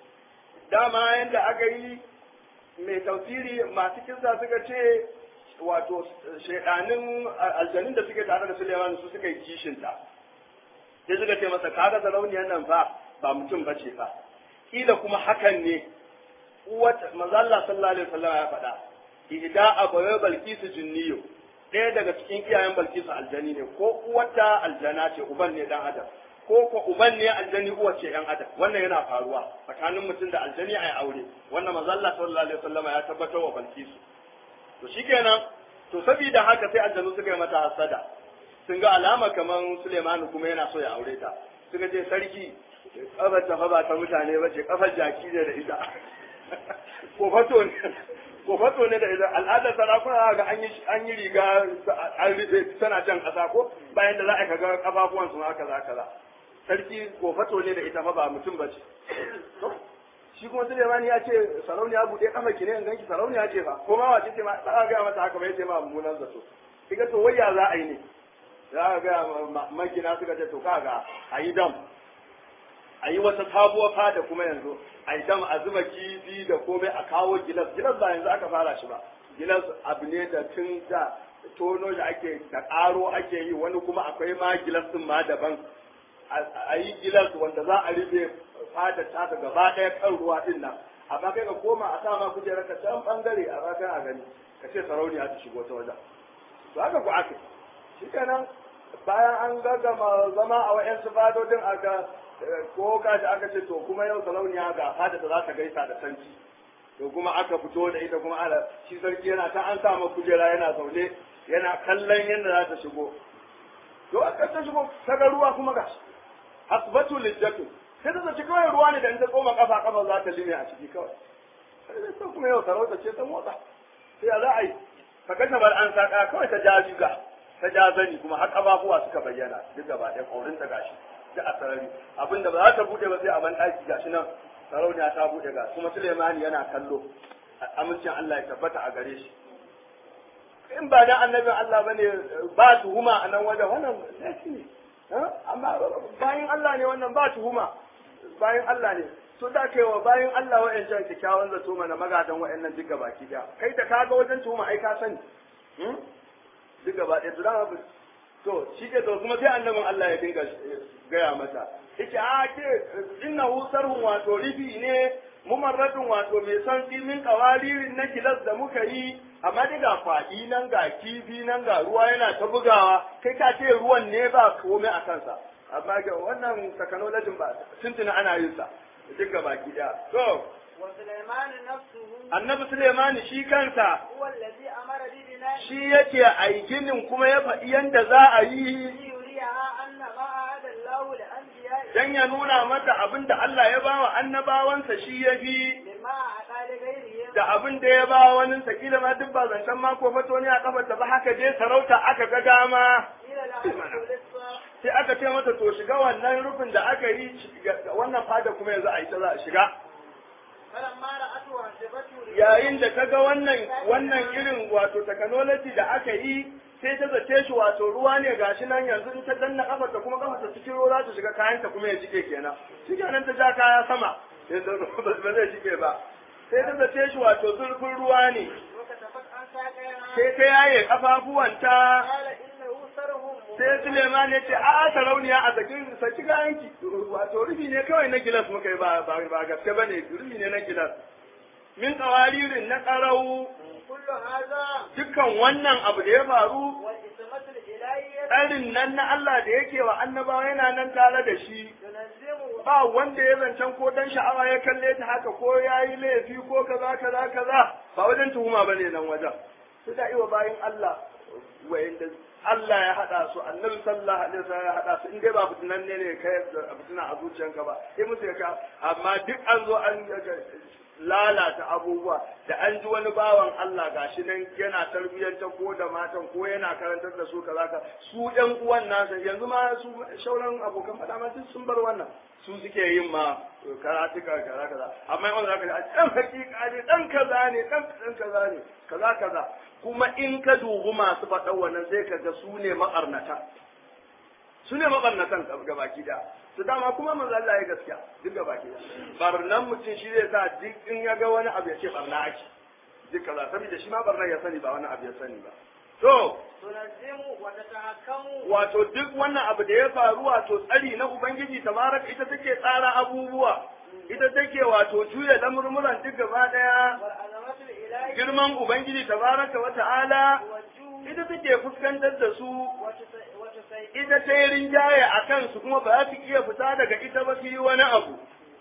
dama yanda aka yi mai tausiri masu kinsa suka ce wato shaidanin aljanin da suke tare da Suleiman su suka yi kishinta sai suka ce masa kaga sarauniyar nan fa ba mutum bace fa kila kuma hakan ne uwat manzo Allah sallallahu alaihi wasallam ya faɗa ihda abawa balkisu jinniyo ɗaya daga cikin iyayen balkisu aljani ne ko uwata aljana ce uban ne dan adam ko ko uban ne aljani uwa ce yan adam wannan yana faruwa tsakanin mutum da aljani a aure wannan manzo Allah sallallahu alaihi wasallam ya tabbatar wa balkisu to shikenan to saboda haka sai aljanu suka yi mata hasada sun ga alama kaman Suleimanu kuma yana so ya aure ta suka ce sarki kafar ta fa ba ta mutane ba ce kafar jaki ne da ita ko fato ne ko fato ne da ita al'adar sarakuna ga an yi an yi riga an rufe tana can kasa ko bayan da za a ga kafafuwan su haka za kaza sarki ko fato ne da ita fa ba mutum ba ce to shi kuma Suleiman ya ce sarauniya buɗe kafa ki ne in ganki sarauniya ce fa ko ma wace ce ma za a ga mata haka ba yace ma mummunan zato kiga to wayya za a yi ne za a ga magina suka ce to kaga a yi dam a yi wata sabuwar fada kuma yanzu a yi dam a zuba kifi da komai a kawo gilas gilas ba yanzu aka fara shi ba gilas abu ne da tun da tono da ake da ƙaro ake yi wani kuma akwai ma gilas din ma daban a yi gilas wanda za a rufe fada ta gaba ɗaya kan ruwa din nan amma kai ka koma a sa ma kujerar ka can bangare a baka a gani ka ce sarauniya ta shigo ta wajen to haka ku aka shi kenan bayan an gaggama zama a wa'yansu fadodin aka ko kashi aka ce to kuma yau sarauniya ga fada da za ta gaisa da sarki to kuma aka fito da ita kuma ana shi sarki yana ta an sama kujera yana zaune yana kallon yadda za ta shigo to aka ta shigo ta ga ruwa kuma gashi asbatu lijjatu sai ta zaci kawai ruwa ne da in ta tsoma kafa kafa za ta lime a ciki kawai sai kuma yau sarauta ce ta motsa sai ya za a yi ka kashe bar an saka kawai ta ja juga ta ja zani kuma har ƙafafuwa suka bayyana duk gaba ɗaya ƙaurin ta gashi da a sarari abinda ba za ta buɗe ba sai a ban ɗaki gashi nan sarauniya ta buɗe ga kuma Sulemani yana kallo amincin Allah ya tabbata a gare shi in ba dan annabin Allah bane ba tuhuma a nan wajen wannan laifi ne amma bayan Allah ne wannan ba tuhuma bayan Allah ne to da kai wa bayan Allah wa'ancan kyakkyawan zato mana magadan wa'annan duk baki daya kai da kaga wajen tuhuma ai ka sani duk gaba ɗaya to dama to shi ke to kuma sai annabin Allah ya dinga gaya mata yace a ke innahu sarhun wato rifi ne mumarradun wato mai san min kawaririn na gilas da muka yi amma daga faɗi nan ga kifi nan ga ruwa yana ta bugawa kai ka ce ruwan ne ba komai a kansa amma ga wannan technology ba tuntuna ana yin sa duk gaba ki da to وسليمان نفسه annabi Suleimani shi kansa هو الذي أمر ببناء shi yake aikinin kuma ya faɗi yanda za a yi ليريها أن ما أعد الله لأنبيائه dan ya nuna mata abin da Allah ya bawa annabawansa shi ya fi مما أعطى لغيرهم da abin da ya bawa wani sakila ma duk ba zancen mako fato ne a kafarta ba haka dai sarauta aka ga dama إلى العبد للصالح sai aka ce mata to shiga wannan rufin da aka yi shiga- wannan fada kuma yanzu a yi ta za a shiga فلما رأته حسبته yayin da ta ga wannan wannan irin wato technology da aka yi sai ta zace shi wato ruwa ne gashi nan yanzu in ta danna kafarta kuma kafarta cikin ruwa za ta shiga kayanta kuma ya jike kenan shi kenan ta ja kaya sama sai ta ba zai shige ba sai ta zace shi wato zurfin ruwa ne وكتفت عن ساقيها sai ta yaye kafafuwanta قال إنه سرهم sai Suleiman ya ce a sarauniya a sakin saki kayanki wato rufi ne kawai na gilas muka yi ba ba ba gaske bane rufi ne na gilas min kawaririn na karau كل هذا dukkan wannan abu da ya faru والإسمة الإلهية tsarin nan na Allah da yake wa annabawa yana nan tare da shi تنزمه ba wanda ya zancen ko dan sha'awa ya kalle ta haka ko ya yi laifi ko kaza kaza kaza ba wajen tuhuma bane nan wajen su da iwa bayan Allah wayanda Allah ya hada su annabi sallallahu alaihi wasallam ya hada su in dai ba fitinan ne ne kai fitina a zuciyanka ba sai musu ya ka amma duk an zo an lalata abubuwa da an ji wani bawan Allah gashi nan yana tarbiyyanta ko da matan ko yana karantar da su kaza ka su ɗan uwan nasa yanzu ma su shauran abokan faɗa ma duk sun bar wannan su suke yin ma karatuka kaza kaza amma yawan zaka ji a ɗan hakika ne ɗan kaza ne ɗan ɗan kaza ne kaza kaza kuma in ka dubi masu faɗan wannan sai ka ga su ne maƙarnata su ne maɓarnatan ga baki da su dama kuma manzo Allah ya gaskiya duk ga baki da barnan mutum shi zai sa duk in ya ga wani abu ya ce barna ake duk kaza saboda shi ma barna ya sani ba wani abu ya sani ba to تنزم وتتحكم wato duk wannan abu da ya faru wato tsari na ubangiji tabaraka ita take tsara abubuwa ita take wato juya lamurmuran duk gaba daya والعظمة الإلهية girman ubangiji tabaraka wa ta'ala والجود ita take fuskantar da su وتس- وتسيطر ita ta yi rinjaye a kansu kuma ba za su iya fita daga ita ba su yi wani abu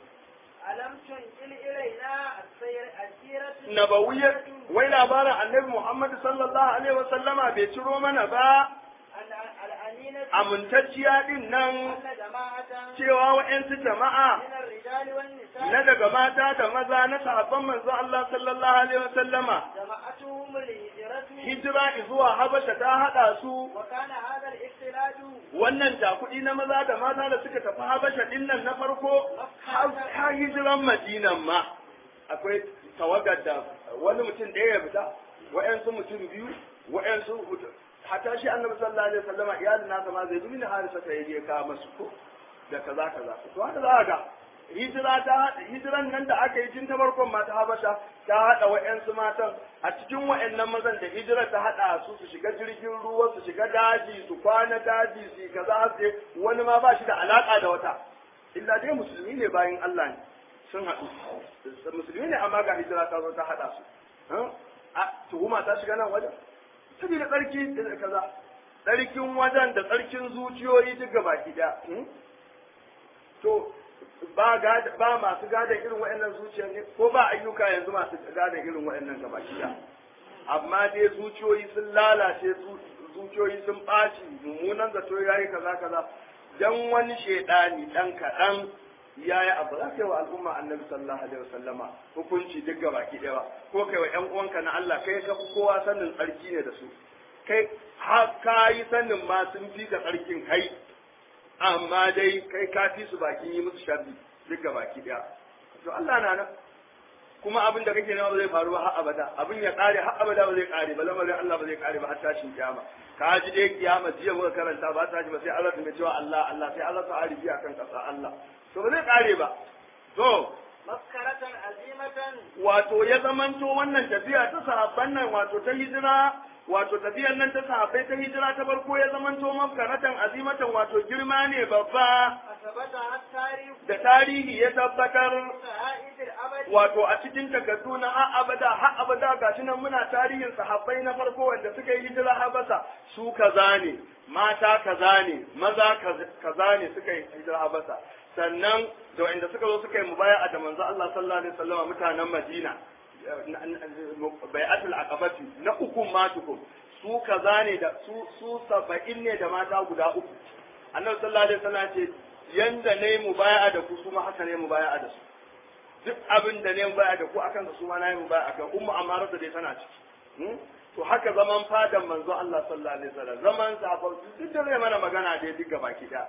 ألم تنقل إلينا السير السيرة nabawiyyar wai labarin annabi Muhammad sallallahu alaihi wa sallama bai ciro mana ba ال- الأمينة amintacciya din nan أن جماعة cewa wa'yansu jama'a من الرجال والنساء na daga mata da maza na sahabban manzo Allah sallallahu alaihi wa sallama جماعتهم الهجرة hijira zuwa Habasha ta hada su وكان هذا الاختلاج wannan takudi na maza da mata da suka tafi Habasha din nan na farko har har hijiran Madinan ma akwai tawagar da wani mutum ɗaya ya fita wa'yansu mutum biyu wa'yansu mutum hatta shi annabi sallallahu alaihi wasallama iyalin nasa ma zai dubi na harisa ta yi ka masu ko da kaza kaza to haka za ga hijira ta haɗa hijiran nan da aka yi tun ta farkon ma ta habasha ta haɗa wa'yansu matan a cikin wa'yannan mazan da hijira ta haɗa su su shiga jirgin ruwa su shiga daji su kwana daji su yi kaza su wani ma ba shi da alaƙa da wata illa dai musulmi ne bayan Allah ne sun haɗu musulmi ne amma ga hijira ta zo ta haɗa su a tuhuma ta shiga nan wajen saboda tsarki da kaza tsarkin wajen da tsarkin zuciyoyi duk gaba ɗaya to ba gada ba masu gadon irin waɗannan zuciya ne ko ba ayyuka yanzu masu gadon irin waɗannan gaba ɗaya amma dai zuciyoyi sun lalace zuciyoyi sun ɓaci mummunan zato ya yi kaza kaza dan wani shaidani dan kaɗan ya yi abu za ka yi wa al'umma annabi sallallahu alaihi wasallama hukunci duk gaba ki ɗaya ko kai wa ƴan uwanka na Allah kai ka fi kowa sanin tsarki ne da su kai har ka yi sanin ma sun fi ka tsarkin kai amma dai kai ka fi su bakin yi musu sharri duk gaba ki ɗaya to Allah na nan kuma abin da kake nema ba zai faru ba har abada abin ya kare har abada ba zai kare ba lamarin Allah ba zai kare ba har tashin kiyama ka ji dai kiyama jiya muka karanta ba ta ji ba sai Allah ta cewa Allah Allah sai Allah ta arifi akan kasa Allah to ba zai kare ba to maskaratan azimatan wato ya zamanto wannan tafiya ta sahabban nan wato ta hijira wato tafiyar nan ta sahabbai ta hijira ta farko ya zamanto maskaratan azimatan wato girma ne babba asabata har tarihu da tarihi ya tabbatar sa'idil abadi wato a cikin takardu na har abada har abada gashi nan muna tarihin sahabbai na farko wanda suka yi hijira habasa su kaza ne mata kaza ne maza kaza ne suka yi hijira habasa sannan da wanda suka zo suka yi mubaya'a da manzo Allah sallallahu alaihi wasallam mutanen Madina bai'atul aqabati na uku ma tukum su kaza ne da su su saba'in ne da mata guda uku annabi sallallahu alaihi wasallam ce yanda ne mubaya'a da ku su ma haka ne mubaya'a da su duk abin da ne baya da ku akan su ma nayi baya akan ummu amara da dai tana ciki to haka zaman fadan manzo Allah sallallahu alaihi wasallam zaman sahabbai duk da zai mana magana dai duk baki da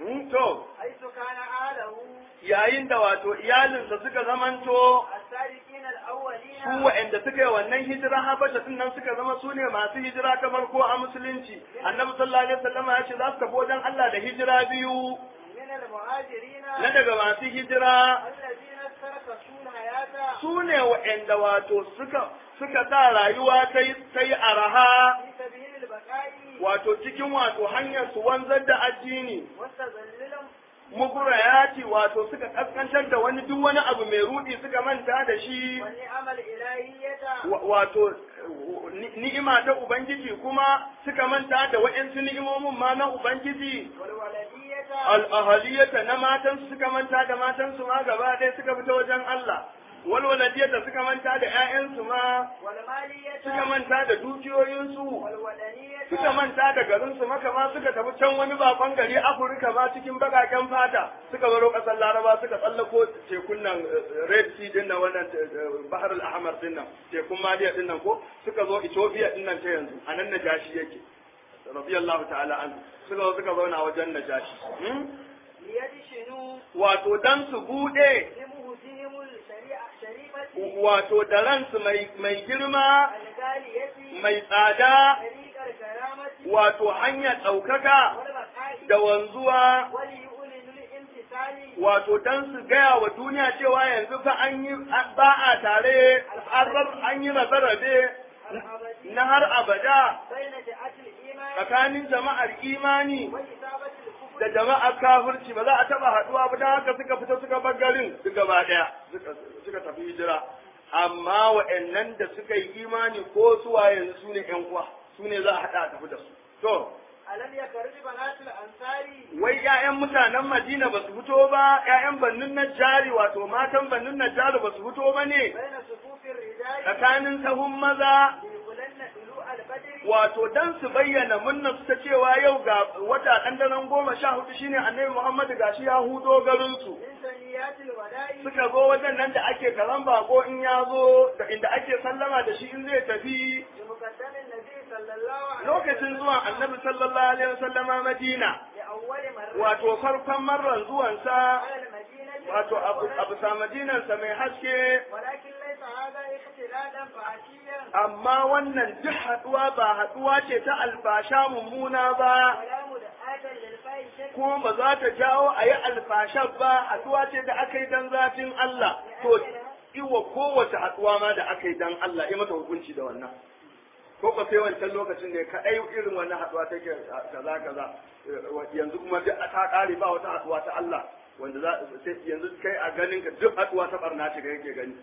to haitu kana alahu yayin da wato iyalinsa suka zamanto as-sadiqin al-awwalina su wa'anda suka yi wannan hijira habasha din nan suka zama su ne masu hijira ta farko a musulunci annabi sallallahu alaihi wasallam ya ce za su tafi wajen Allah da hijira biyu min al-muhajirina na daga masu hijira alladhina tarakatu al-hayata su ne wa'anda wato suka suka sa rayuwa ta yi ta yi araha fi sabil al-baqa'i wato cikin wato hanyar su wanzar da addini mustazallilan mugurayati wato suka kaskantar da wani duk wani abu mai rudi suka manta da shi wa ni'amal ilahiyyata wa- wato ni- ni'ima ta ubangiji kuma suka manta da wa'yansu ni'imomin ma na ubangiji wal waladiyyata al'ahaliyata na matan suka manta da matansu ma gaba ɗaya suka fita wajen Allah walwaladiyata suka manta da 'ya'yansu ma wal maliyyata suka manta da dukiyoyinsu wal wadaniyyata suka manta da garinsu maka ma suka tafi can wani bakon gari Afirka ma cikin bakaken fata suka baro ƙasar Laraba suka tsallako tekun nan eh, Red Sea din nan wannan eh, Bahar al-Ahmar din nan tekun Maliya din nan ko suka zo Ethiopia din nan ta yanzu anan Najashi yake radiyallahu ta'ala anhu suka zo suka zauna wajen Najashi hmm? liyadshinu wato dan su bude limuhdihimul shari'a sharifati wato da ransu mai mai girma al-ghaliyati mai tsada tariqal karamati wato hanyar ɗaukaka wal baqa'i da wanzuwa wal yu'linul imtisali wato dan su gaya wa duniya cewa yanzu fa an yi ba a tare an rar- an yi rabe-rabe al-abadi na har abada bayna ja'atil iman tsakanin jama'ar imani wa isabatil kufr da jama'ar kafirci ba za a taba haduwa ba don haka suka fita suka bar garin duk gaba daya suka suka tafi hijira amma wa'annan da suka yi imani ko suwa yanzu su ne yan uwa su ne za a hada a tafi da su to alam yakarju banatul ansari wai ƴaƴan mutanen Madina ba su fito ba ƴaƴan bannin Najjari wato matan bannin Najjari ba su fito ba ne bayna sufufir rijali tsakanin sahun maza yuqlanna dulu al-badri wato dan su bayyana munna su ta cewa yau ga wata ɗan daren goma sha hudu shine annabi Muhammadu gashi ya hudo garin su min saniyatil wada'i suka zo wajen nan da ake karan bako in ya zo da inda ake sallama da shi in zai tafi bi muqaddamin nabi sallallahu alaihi lokacin zuwan annabi sallallahu alaihi wasallama Madina li awwali marra wato farkon marran zuwansa ala al-madinati wato abu abu sa madinansa mai haske ولكن ليس هذا اختلالا فعشيا amma wannan duk haduwa ba haduwa ce ta alfasha mummuna ba ولا مدعاة للفاحشة kuma ba za ta jawo a yi alfashar ba haduwa ce da aka yi dan zafin Allah to iwa kowace haduwa ma da aka yi dan Allah ya mata hukunci da wannan ko ka sai wancan lokacin da ka ai irin wannan haduwa take kaza kaza yanzu kuma duk ta kare ba wata haduwa ta Allah wanda za sai yanzu kai a ganin ka duk haduwa ta barna ce kake gani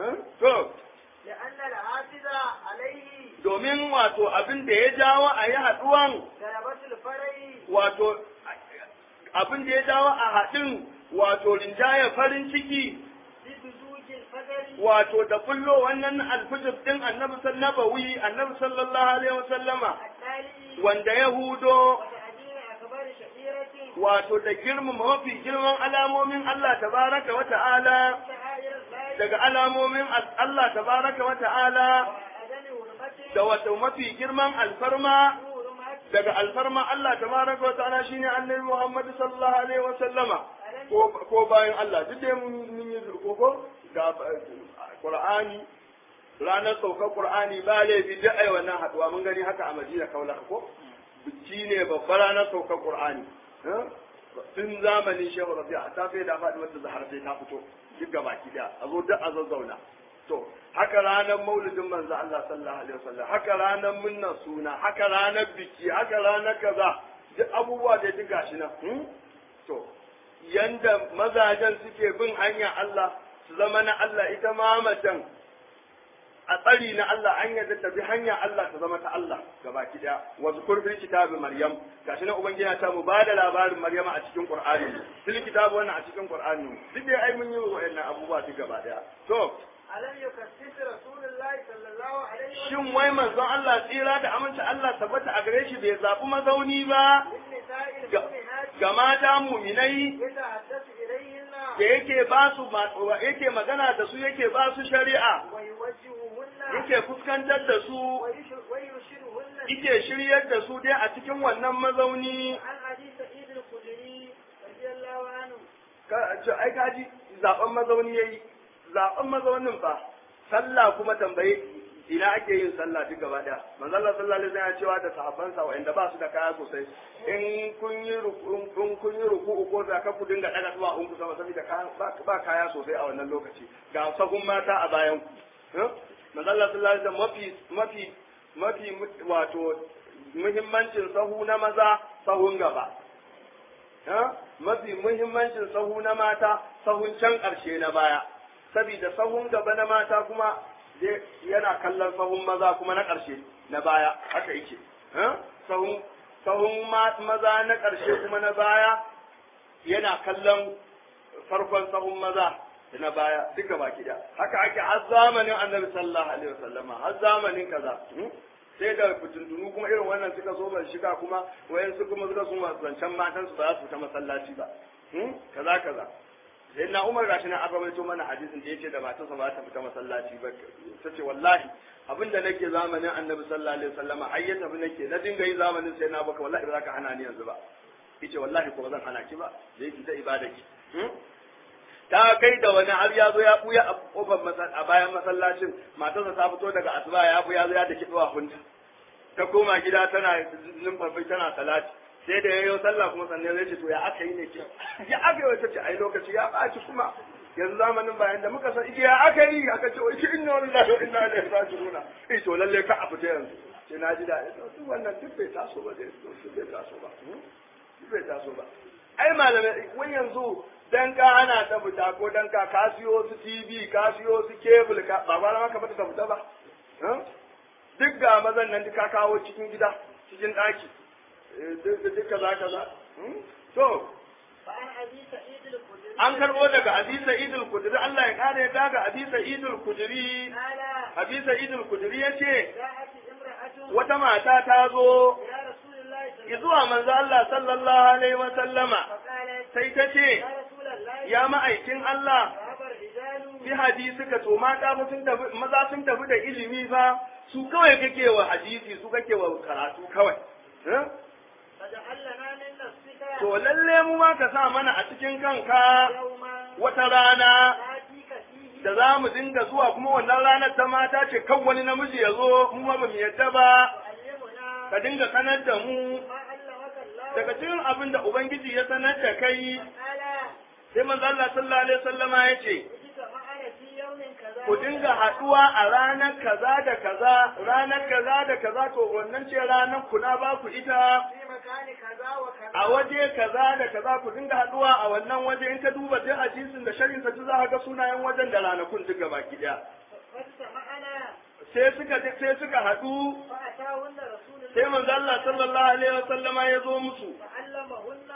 to لأن الحافظ عليه domin wato abin da ya jawo a yi haduwan ضربة wato abin da ya dawo a haɗin wato rinjaya farin ciki ببزوج الفجر wato da kullo wannan alfijir din annabi sallabawi annabi sallallahu alaihi wasallama التالي wanda ya hudo وتعديل أكبر شعيرة wato da girmama mafi girman alamomin Allah tabaraka wa ta'ala شعائر الله daga alamomin Allah tabaraka wa ta'ala وعدم حرمته da wato mafi girman alfarma حرمته daga alfarma Allah tabaraka wa ta'ala shine annabi Muhammad sallallahu alaihi wa sallama ko ko bayan Allah duk dai mun mun yi ko ga Qur'ani ranar saukar Qur'ani ba laifi duk ai wannan haduwa mun gani haka a Madina kaula ko biki ne babbar ranar saukar Qur'ani eh? tun zamanin Shehu Rabi'a ta sai da faɗi wanda zahar sai ta fito duk gaba ki da a zo duk a zazzauna to haka ranar maulidin manzo Allah sallallahu alaihi wasallam haka ranar munnan suna haka ranar biki haka ranar kaza duk abubuwa da duk gashi nan hmm? to yanda mazajen suke bin hanya Allah su zama na Allah ita ma macen a tsari na Allah an yadda ta bi hanya Allah ta zama ta Allah gaba ki daya wa zukur fil kitabi maryam gashi nan ubangiji ya ta mu bada labarin maryama a cikin qur'ani fil kitabi wannan a cikin qur'ani duk dai ai mun yi wa'annan abubuwa duk gaba daya to ألم يكسس رسول الله صلى الله عليه وسلم shin wai manzon Allah tsira da aminci Allah tabbata a gare shi bai zaɓi mazauni ba للنساء ga المؤمنات ga mata muminai يتحدث إليهن da yake ba su ma- yake magana da su yake ba su shari'a ويوجههن yake fuskantar da su ويش- ويرشدهن yake shiryar da su dai a cikin wannan mazauni عن أبي سعيد الخدري رضي الله عنه ka ce ai kaji zaben mazauni yayi zaben mazaunin fa sallah kuma tambaye ina ake yin sallah duk gaba daya manzo Allah sallallahu alaihi wasallam ya cewa da sahabbansa wa'anda ba su da kaya sosai in kun yi ruku in kun yi ruku ko da ka ku dinga daga zuwa in ku sama saboda kaya ba ba kaya sosai a wannan lokaci ga sahun mata a bayan ku eh? manzo Allah sallallahu alaihi wasallam mafi mafi mafi wato muhimmancin sahu na maza sahun gaba ha? mafi muhimmancin sahu na mata sahun can ƙarshe na baya saboda sahun gaba na mata kuma zai- yana kallon sahun maza kuma na ƙarshe na baya haka yake ha? sahun sahun ma- maza na ƙarshe kuma na baya yana kallon farkon sahun maza da na baya duka baki da haka ake har zamanin annabi sallallahu alaihi wasallama har zamanin kaza hmm? sai da fitintunu kuma irin wannan suka zo mai shiga kuma wayan su kuma suka sun zancen matan su ba za su fita masallaci ba hmm? kaza kaza sai na umar gashi na aka rawaito mana hadisin da yace da matarsa ba za ta fita masallaci ba ta ce wallahi abinda nake zamanin annabi sallallahu alaihi wasallama har ya tafi nake na dinga yi zamanin sai na baka wallahi ba za ka hana ni yanzu ba yace wallahi ko ba zan hana ki ba da yake ta ibada ki hmm? ta kai da wani har ya zo ya buya a kofar masa- a bayan masallacin matarsa ta fito daga asuba ya buya zo ya daki hunta ta koma gida tana numfafi tana salati sai da yayo sallah kuma sannan zai ce to ya aka yi ne ke ya aka yi wata ce ai lokaci ya ɓaci kuma yanzu zamanin bayan da muka san ike ya aka yi aka ce wai shi inna lillahi wa inna ilaihi raji'un eh to lalle ka a fita yanzu sai na ji daɗi to duk wannan duk bai taso ba dai duk bai taso ba duk bai taso ba ai malamai wai yanzu dan ka ana ta fita ko dan ka ka siyo su TV ka siyo su cable ka ba ba maka bata ta fita ba eh? duk ga mazan nan duka kawo cikin gida cikin ɗaki Eh, duk duk kaza kaza Hmm? to فعن أبي سعيد الخدري an karbo daga Abi Sa'id al-Khudri Allah ya kare ya daga Abi Sa'id al-Khudri قال Abi Sa'id al-Khudri yace جاءت امرأة wata mata ta zo إلى رسول الله صلى الله عليه وسلم zuwa manzo Allah sallallahu alaihi wa sallama فقالت sai ta ce يا رسول الله ya ma'aikin Allah ذهب الرجال bi hadisi ka to mata fa sun tafi maza sun tafi da ilimi fa su kawai kake wa hadisi su kake wa karatu kawai eh? فجعل لنا من نفسك to lalle mu ma ka sa mana a cikin kanka يوما wata rana ناتيك فيه da za mu dinga zuwa kuma wannan ranar ta mata ce kan wani namiji ya zo mu ma ba mu yadda ba تعلمنا ka dinga sanar da mu ما علمك الله daga cikin abin da ubangiji ya sanar da kai قال sai manzo Allah sallallahu alaihi wasallama ya ce اجتمعنا في يوم كذا ku dinga haɗuwa a ranar kaza da kaza ranar kaza da kaza to wannan ce ranar ku na ba ku ita في مكان كذا وكذا a waje kaza da kaza ku dinga haɗuwa a wannan waje in ka duba duk hadisin da sharhin sa za ka ga sunayen wajen da ranakun duk gaba ki daya فاجتمعنا sai suka sai suka haɗu فأتاهن رسول sai الله manzo Allah sallallahu alaihi wasallama ya zo musu فعلمهن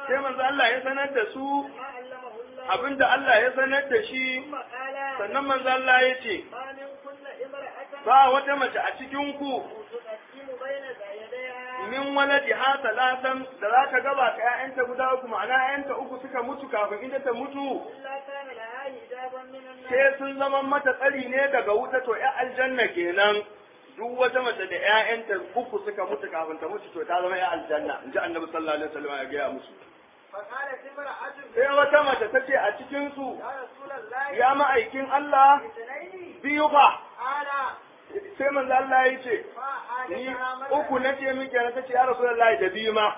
sai manzo Allah ya sanar da su ما علمه الله abinda Allah ya sanar da shi ثم قال sannan manzo Allah ya ce ما من كل امرأة ba wata mace a cikin ku تقدم بين يديها min waladi ha talatan da za ka gaba ka ƴaƴanta guda uku ma'ana ƴaƴanta uku suka mutu kafin ita ta mutu إلا كان لها حجابا من النار sai sun zama mata tsari ne daga wuta to ƴa aljanna kenan duk wata mace da ƴaƴanta uku suka mutu kafin ta mutu to ta zama ƴa aljanna in ji annabi sallallahu alaihi wasallam ya gaya musu فقالت امرأة sai wata mace ta ce a cikin su يا رسول الله ya ma'aikin Allah اثنين biyu fa قال sai manzo Allah ya ce ni uku na ce miki na tace ya rasulullahi da biyu ma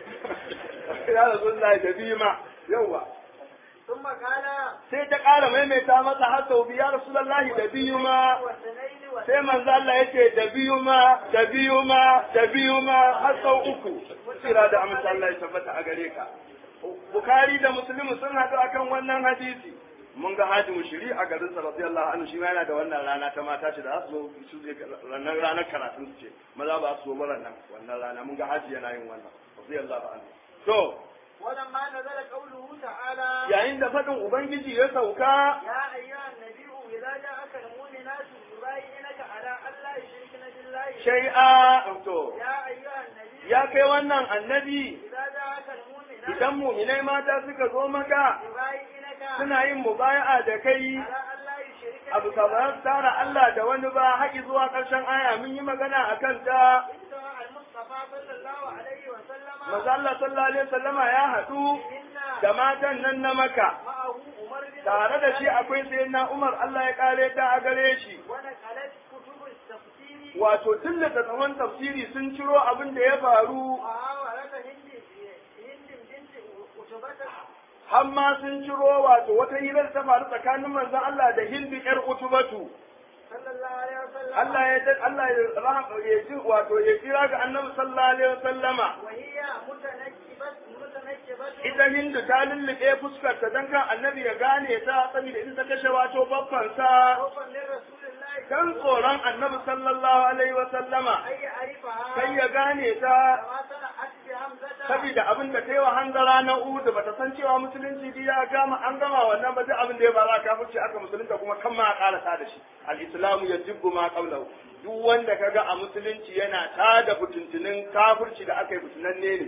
ya rasulullahi da biyu ma yawa ثم قال sai ta ƙara maimaita masa har sau biyu ya rasulullahi da biyu ma واثنين sai manzo Allah ya ce da biyu ma da biyu ma da biyu ma har sau uku sira da amince Allah ya tabbata a gare ka Bukhari da Muslim sun haɗu akan wannan hadisi mun ga Haji Mushiri a garin sa radiyallahu anhu shi ma yana da wannan rana ta mata ce da su zo su je ranar ranar karatun su ce maza ba su zo ba nan wannan rana mun ga Haji yana yin wannan radiyallahu anhu to ولما نزل قوله تعالى yayin da faɗin ubangiji ya sauka يا أيها النبي إذا جاءك المؤمنات يبايعنك على أن لا يشركن بالله shay'a to يا أيها النبي ya kai wannan annabi إذا جاءك المؤمنات idan muminai mata suka zo maka يبايعنك suna yin mubaya'a da kai على أن لا يشركن abu kamar tara Allah da wani ba haƙi zuwa ƙarshen aya mun yi magana a kan ta انتهى المصطفى صلى الله عليه وسلم maza Allah sallallahu alaihi wasallama ya haɗu إن da matan nan na maka معه عمر بن tare da shi الخطاب akwai sayyidina Umar Allah ya kare ta a gare shi ونقلت كتب التفسير wato tun da tsawon tafsiri sun ciro abin da ya faru وحاولت هند هند بنت عتبة har ma sun ciro wato wata hirar ta faru tsakanin manzon Allah da Hindu ƴar Utubatu صلى الله عليه وسلم Allah ya Allah ya rahama ya ji wato ya kira ga Annabi sallallahu alaihi wasallama وهي متنكبة متنكبة ita Hindu ta lullube fuskar ta dan kan Annabi ya gane ta saboda in ta kashe wato babban sa خوفا لرسول الله kan tsoron Annabi sallallahu alaihi wasallama أن يعرفها kai ya gane ta كما صنعت بحمزة saboda abin da ta yi wa hanzara na Uhud bata san cewa musulunci dai ya gama an gama wannan ba duk abin da ya bara kafirci aka musulunta kuma kan ma a karasa da shi al-islamu yajibu ma qablahu duk wanda kaga a musulunci yana tada fitintunin kafirci da aka yi fitinanne ne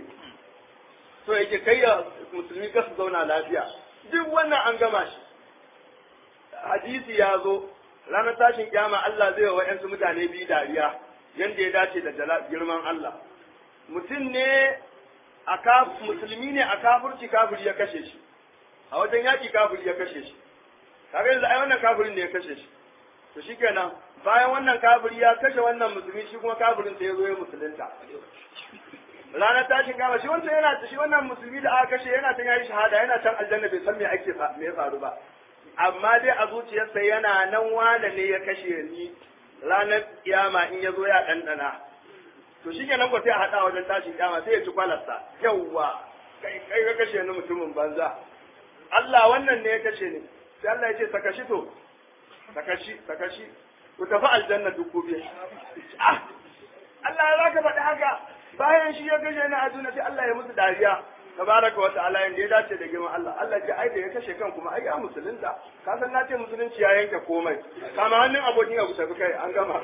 to yake kai ya musulmi ka su zauna lafiya duk wannan an gama shi hadisi ya zo ranar tashin kyama Allah zai wa wa'yansu mutane biyu dariya yanda ya dace da jala- girman Allah mutum ne a kaf musulmi ne a kafirci kafiri ya kashe shi a wajen yaki kafiri ya kashe shi kaga yanzu ai wannan kafirin ne ya kashe shi to shikenan bayan wannan kafiri ya kashe wannan musulmi shi kuma kafirin sai ya zo ya musulunta ranar tashin kama shi wancan yana shi wannan musulmi da aka kashe yana can yayi shahada yana can aljanna bai san me ake fa- me ya faru ba amma dai a zuciyarsa yana nan wane ne ya kashe ni ranar kiyama in ya zo ya ɗanɗana to shi kenan ko sai a haɗa wajen tashin kiyama sai ya ci kwalarsa yawwa kai kai ka kashe ni mutumin banza Allah wannan ne ya kashe ni sai Allah ya ce saka shi to saka shi saka shi ku tafi aljanna duk ku biyu ah Allah ya zaka faɗi haka bayan shi ya kashe ni a duniya sai Allah ya musu dariya tabaraka wa ta'ala yanda ya dace da girman Allah Allah ce ai da ya kashe kan kuma ai ya musulunta ka san na ce musulunci ya yanke komai kama hannun abokin abu tafi kai an gama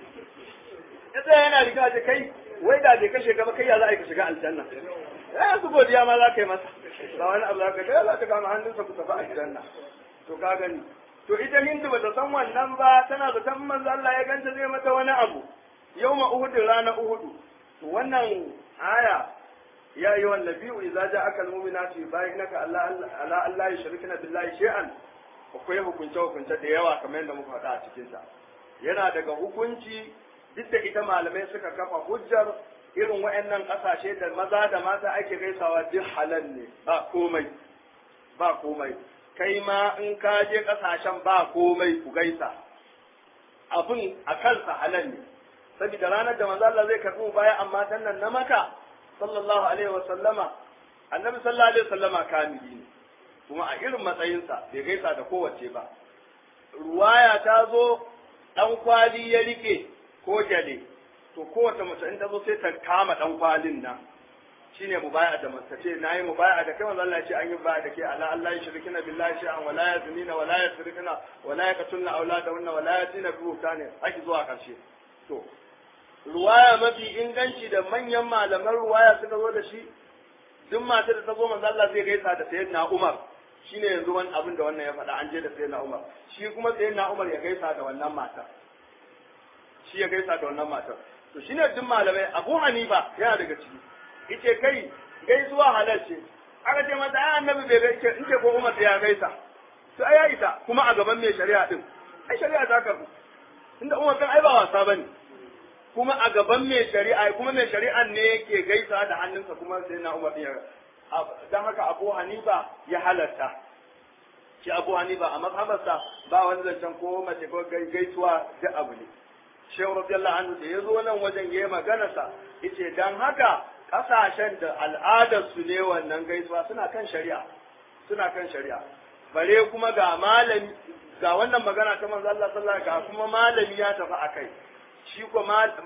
ya tsaya yana riga da kai wai da bai kashe ka ba kai ya za a yi ka shiga aljanna ya su godiya ma za ka yi masa ba wani abu za ka kai za ka kama hannunsa ku tafi aljanna to ka gani to ita hindu bata san wannan ba tana zaton manzo Allah ya ganta zai mata wani abu yawma uhudin rana uhudu to wannan aya ya yi wannan biyu idza ja'aka almu'minatu yubayyinaka ala ala Allah yushrikna billahi shay'an akwai hukunce hukunce da yawa kamar yadda muka faɗa a cikin sa yana daga hukunci duk da ita malamai suka kafa hujjar irin waɗannan ƙasashe da maza da mata ake gaisawa duk halal ne ba komai ba komai kai ma in ka je ƙasashen ba komai ku gaisa abin a kansa halal ne saboda ranar da manzo Allah zai karɓi baya amma dan nan na maka sallallahu alaihi wa sallama annabi sallallahu alaihi wa sallama kamili ne kuma a irin matsayinsa bai gaisa da kowace ba ruwaya ta zo dan kwali ya rike ko jale to kowace mace in ta zo sai ta kama dan kwalin nan shine mubaya da mata ce nayi mubaya da kai manzo Allah ya ce an yi mubaya da kai ala Allah ya shirkina billahi shay'an wala yaznina wala yasrikna wala yaqtulna auladahunna wala yatina bi buhtani haki zuwa karshe to ruwaya mafi inganci da manyan malaman ruwaya suka zo da shi duk matar da ta zo manzo Allah zai gaisa da sayyidina Umar shine yanzu wani abin da wannan ya faɗa an je da sayyidina Umar shi kuma sayyidina Umar ya gaisa da wannan mata shi ya gaisa da wannan matar to shine duk malamai Abu Hanifa yana daga ciki yace kai gaisuwa halal ce aka ce mata ai annabi bai gaishe in ce ko Umar ya gaisa to ai ya isa kuma a gaban mai shari'a din ai shari'a ta karbu inda Umar kan ai ba wasa bane kuma a gaban mai shari'a kuma mai shari'an ne yake gaisa da hannunsa kuma sai na Umar ya dan haka Abu Hanifa ya halarta shi Abu Hanifa a mazhabarsa ba wani zancen ko mace ko gaisuwa da abu ne Shehu radiyallahu anhu da ya zo nan wajen yayi magana sa yace dan haka kasashen da al'adar su ne wannan gaisuwa suna kan shari'a suna kan shari'a bare kuma ga malami ga wannan magana ta manzo Allah sallallahu alaihi wasallam ga kuma malami ya tafi akai shi ko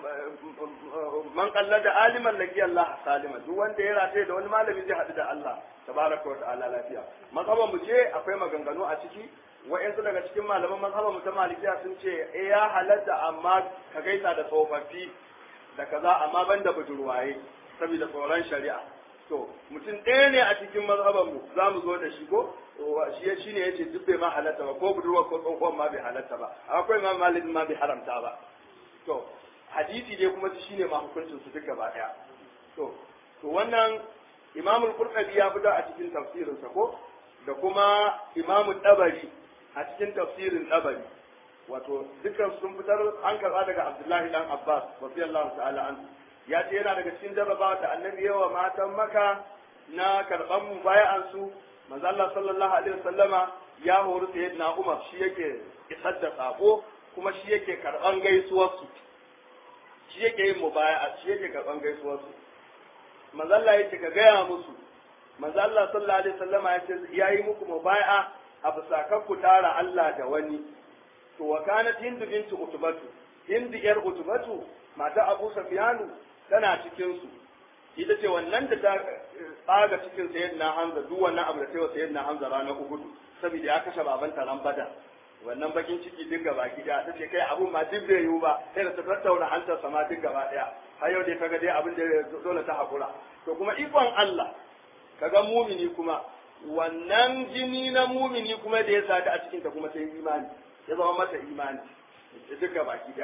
man kalla da aliman laki Allah salima duk wanda ya rataye da wani malami zai haɗu da Allah tabaraka wa ta'ala lafiya mazhaban mu ce akwai maganganu a ciki wa'yansu daga cikin malaman mazhaban mu ta malikiya sun ce eh ya halatta amma ka gaisa da tsofaffi da kaza amma ban da budurwaye saboda tsoron shari'a to mutum ɗaya ne a cikin mazhaban mu za mu zo da shi ko shi shine yace duk bai ma halatta ba ko budurwa ko tsohon ma bai halatta ba akwai ma malamin ma bai haramta ba to hadisi dai kuma shine ma hukuncin su duk gaba daya to to wannan Imam al-Qurtubi ya fita a cikin tafsirin sa ko da kuma Imam Tabari a cikin tafsirin Tabari wato dukkan sun fitar an karba daga Abdullahi dan Abbas radiyallahu ta'ala anhu ya ce yana daga cikin jarrabawa da annabi yawa matan maka na karban mubaya'an su manzo Allah sallallahu alaihi wasallama ya hori sayyidina Umar shi yake isar da sako kuma shi yake karban gaisuwar su shi yake yin mubaya'a shi yake karban gaisuwar su manzo Allah yace ka gaya musu manzo Allah sallallahu alaihi wasallama yace yayi muku mubaya'a a bisa ku tara Allah da wani to wa kanat hindu bintu utubatu hindu yar utubatu mata Abu Sufyanu tana cikin su ita ce wannan da ta tsaga cikin sayyidina Hamza duk wannan abu da ta yi wa sayyidina Hamza ranar Uhud saboda ya kashe babanta ran Badar wannan bakin ciki duk gaba gida ta ce kai abun ma duk bai yiwu ba sai da ta tattauna hantar sama duk gaba daya har yau dai kaga dai abin da dole ta hakura to kuma ikon Allah kaga mumini kuma wannan jini na mumini kuma da ya sata a cikin ta kuma sai imani ya zama mata imani duk gaba gida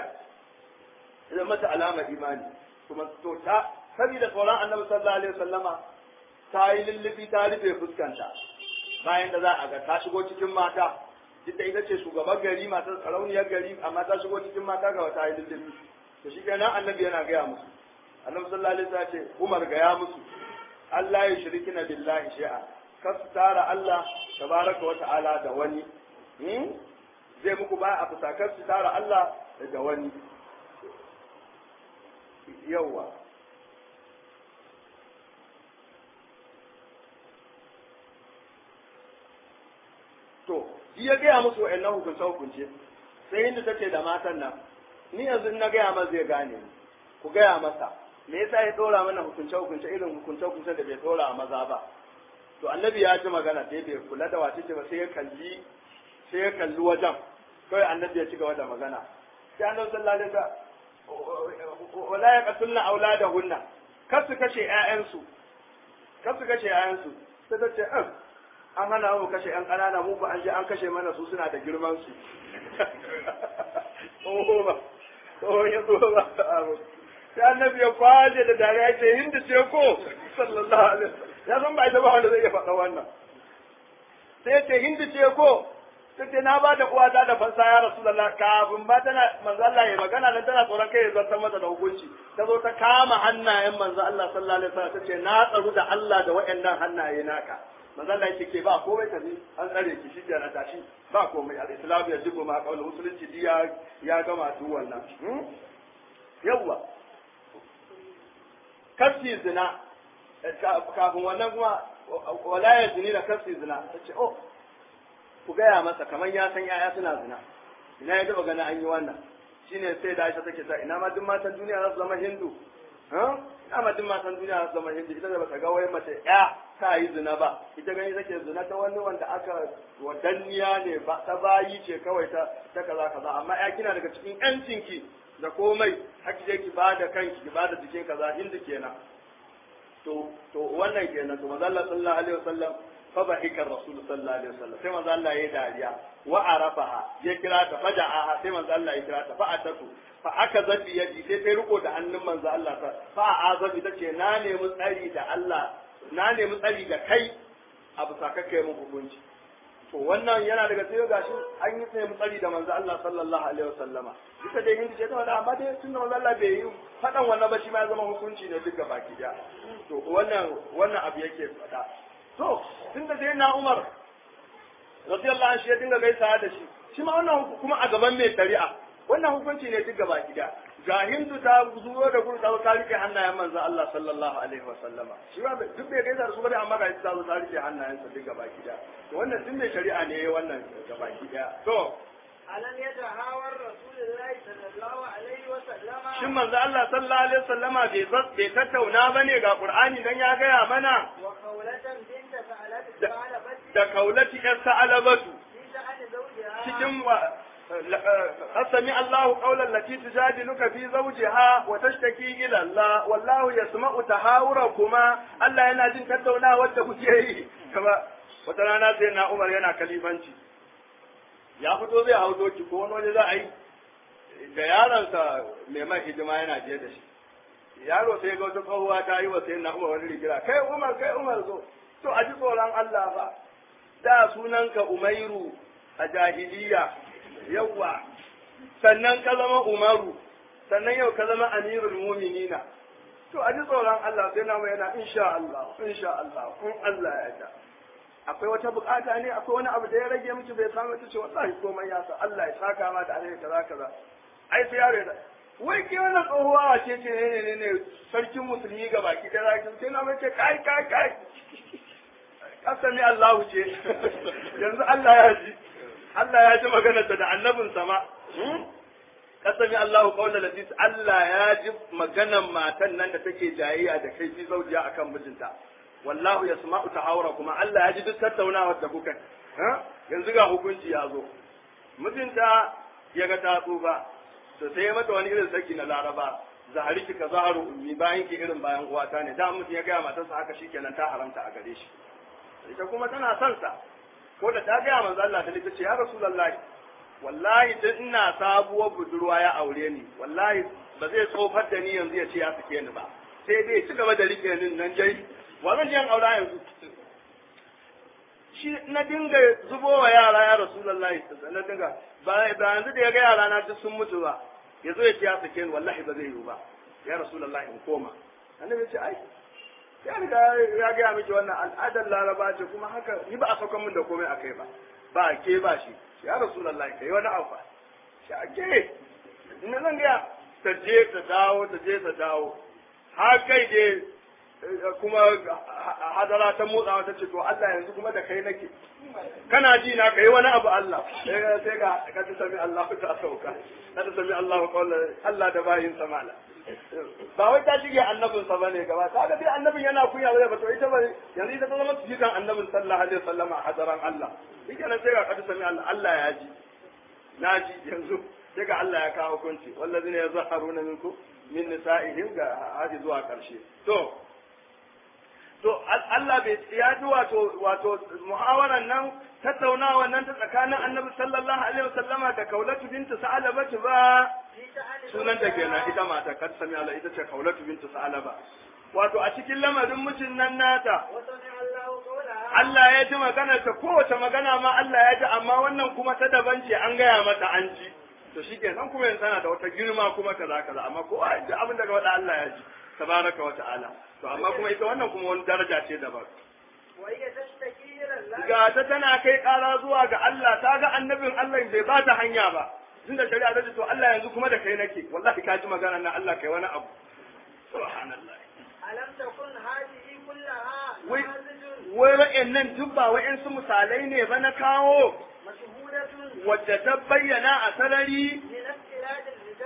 ya zama mata alamar imani kuma to ta saboda tsoron annabi sallallahu alaihi wasallama ta yi lullubi ta rufe fuskanta bayan da za a ga ta shigo cikin mata duk da ita ce shugaban gari matar sarauniyar gari amma ta shigo cikin mata ga wata yi lullubi to shi kenan annabi yana gaya musu annabi sallallahu alaihi wasallam ce Umar gaya musu Allah ya shirkina billahi shay'a kar su tara Allah tabaraka wa ta'ala da wani zai muku ba a fusakar su tara Allah da wani yawa to shi ya gaya musu wa'annan hukunce hukunce sai inda take da matan nan ni yanzu na gaya masa zai gane ni ku gaya masa me yasa ya dora mana hukunce hukunce irin hukunce hukunce da bai dora a maza ba to annabi ya ji magana sai bai kula da wace ce ba sai ya kalli sai ya kalli wajen kawai annabi ya ci gaba da magana sai annabi sallallahu alaihi wasallam wala yaqtulna auladahunna kar su kashe ƴaƴansu kar su kashe ƴaƴansu sai ta ce an hana mu kashe yan ƙanana mu ba an je an kashe mana su suna da girman su oh ba oh ya so ba sai annabi ya kwaje da dare ya ce hindu ce ko sallallahu alaihi wasallam ya san ba ita ba wanda zai iya faɗa wannan sai ya ce hindu ce ko sai ce na ba da uwata da fansa ya rasulullah kafin ba tana manzo Allah ya magana nan tana tsoron kai ya zartar mata da hukunci ta zo ta kama hannayen manzo Allah sallallahu alaihi wasallam ta ce na tsaru da Allah da waɗannan hannaye naka manzo Allah yake ke ba komai ta an tsare ki shi na tashi ba komai al-islam ya jibu ma kawai musulunci ya ya gama duk wannan yawwa kasi zina kafin wannan kuma wala ya zini da kasi zina ta ce oh ku gaya masa kamar ya san yaya suna zina ina ya taba gana an yi wannan shine sai da Aisha take ta ina ma duk matan duniya za su zama hindu ha dama duk matan duniya su zama hindu ita da bata ga wai mace ya ta yi zina ba ita gani take zina ta wani wanda aka wadanniya ne ba ta bayi ce kawai ta ta kaza kaza amma ya kina daga cikin yancinki da komai haki je ki bada kanki ki bada jikin kaza hindu kenan to to wannan kenan to manzo Allah sallallahu alaihi wasallam fa bahika rasul sallallahu alaihi wasallam sai manzo Allah ya dariya wa arafaha ya kira ta faja'aha sai manzo Allah ya kira ta fa atatu fa aka zabi yadi sai ta riko da hannun manzo Allah ta fa azabi tace na nemi tsari da Allah na nemi tsari da kai abu sakakkai mun hukunci to wannan yana daga sai gashi an yi sai tsari da manzo Allah sallallahu alaihi wasallama duka dai hindi ce ta wanda amma dai tunda manzo Allah bai yi fadan wannan ba shi ma ya zama hukunci ne duka baki daya to wannan wannan abu yake fada to tunda sai na Umar radiyallahu anhu shi ya dinga gaisa da shi shi ma wannan kuma a gaban mai shari'a wannan hukunci ne duka baki daya ga hindu ta zuwa da gudu ta zo ta rike hannayen manzo Allah sallallahu alaihi wasallama shi ba duk bai gaisa da su bane amma ga ta zo ta rike hannayen sa duka baki daya to wannan duk mai shari'a ne yayi wannan gabaki daya to ألم يتهاور رسول الله صلى الله عليه وسلم shin manzo Allah sallallahu alaihi wasallama bai zas bai tattauna bane ga Qur'ani dan ya gaya mana وخولة بنت سألت da, ثعلبة da kaulati yar sa'alabatu في شأن زوجها cikin wa asami Allahu qawlan lati tujadiluka fi zawjiha wa tashtaki ila Allah wallahu yasma'u tahawurakuma Allah yana jin tattaunawar da kuke yi kama wata rana sai na Umar yana kalifanci ya fito zai hau doki ko wani waje za a yi da yaronsa mai mai hidima yana je da shi yaro sai ga wata tsohuwa ta yi wa sai na Umar wani rigira kai Umar kai Umar zo to a ji tsoron Allah ba da sunanka Umairu a jahiliya yawwa sannan ka zama Umaru sannan yau ka zama Amirul Muminina to a ji tsoron Allah sai na mai yana insha Allah insha Allah in Allah ya yarda akwai wata bukata ne akwai wani abu da ya rage miki bai samu ta ce wallahi komai ya sa Allah ya saka ma da alheri kaza kaza ai sai yaro da wai ke wannan tsohuwa ce ce ne ne ne sarkin musulmi ga baki da zaki sai na mai ce kai kai kai kasami Allahu ce yanzu Allah ya ji Allah ya ji maganar da annabin sama kasami Allahu qawla latis Allah ya ji maganar matan nan da take jayayya da kai fi zaujiya akan mijinta wallahu yasma'u tahawura kuma Allah ya ji duk tattaunawar da kuka yanzu ga hukunci ya zo mijinta ya ga ta tsufa to sai ya mata wani irin saki na laraba zahari ki ka zaharu ummi bayan ki irin bayan uwata ne da mutum ya gaya matarsa haka shikenan ta haramta a gare shi ita kuma tana son sa ko da ta gaya manzo Allah ta ce ya rasulullahi wallahi dan ina sabuwar budurwa ya aure ni wallahi ba zai tsofar da ni yanzu ya ce ya sake ni ba sai dai ci gaba da rike ni nan jai wa zan je aura yanzu shi na dinga zubo wa yara ya rasulullahi na dinga ba ba yanzu da ya ga yara na duk sun mutu ba yazo ya ce ya sake ni wallahi ba zai yi ba ya rasulullahi in koma annabi ya ce ai ya riga ya gaya miki wannan al'adar laraba ce kuma haka ni ba a saukan min da komai akai ba ba ke ba shi ya rasulullahi kai wani abu shi a ke ina zan gaya ta je ta dawo ta je ta dawo har kai dai kuma hadara ta motsawa ta ce to Allah yanzu kuma da kai nake kana ji na kai wani abu Allah sai ga ka ta sami Allah ta sauka ka ta sami Allah kawai Allah da bayin samala ba wai ta shige annabin sa bane gaba ta ga dai annabin yana kunya ba to ita ba yanzu ita ta zama jikan annabin sallallahu alaihi wasallam a hadaran Allah shike nan sai ga ka ta sami Allah Allah ya ji na ji yanzu sai ga Allah ya kawo hukunci wallazina yazharuna minkum min nisa'ihim ga hadi zuwa karshe to to Allah bai ya ji wato wato muhawaran nan tattaunawa nan ta tsakanin annabi sallallahu alaihi wasallama da kaulatu bintu sa'alaba ba sunan ta kenan ita mata kad sami Allah ita ce kaulatu bintu sa'alaba wato a cikin lamarin mutum nan nata Allah ya ji magana ta kowace magana ma Allah ya ji amma wannan kuma ta daban ce an gaya mata an ji to shikenan kuma yanzu tana da wata girma kuma kaza kaza amma ko ji abin daga wanda Allah ya ji tabaraka wa ta'ala to amma kuma ita wannan kuma wani daraja ce daban ga ta tana kai kara zuwa ga Allah ta ga annabin Allah bai ba ta hanya ba tunda shari'a ta ce to Allah yanzu kuma da kai nake wallahi ka ji magana na Allah kai wani abu subhanallah alam takun hadhihi kullaha wai wai wa'annan duk ba wa'ansu misalai ne ba na kawo mashhudatun wadda ta bayyana a sarari min ikhtilaf al-rijali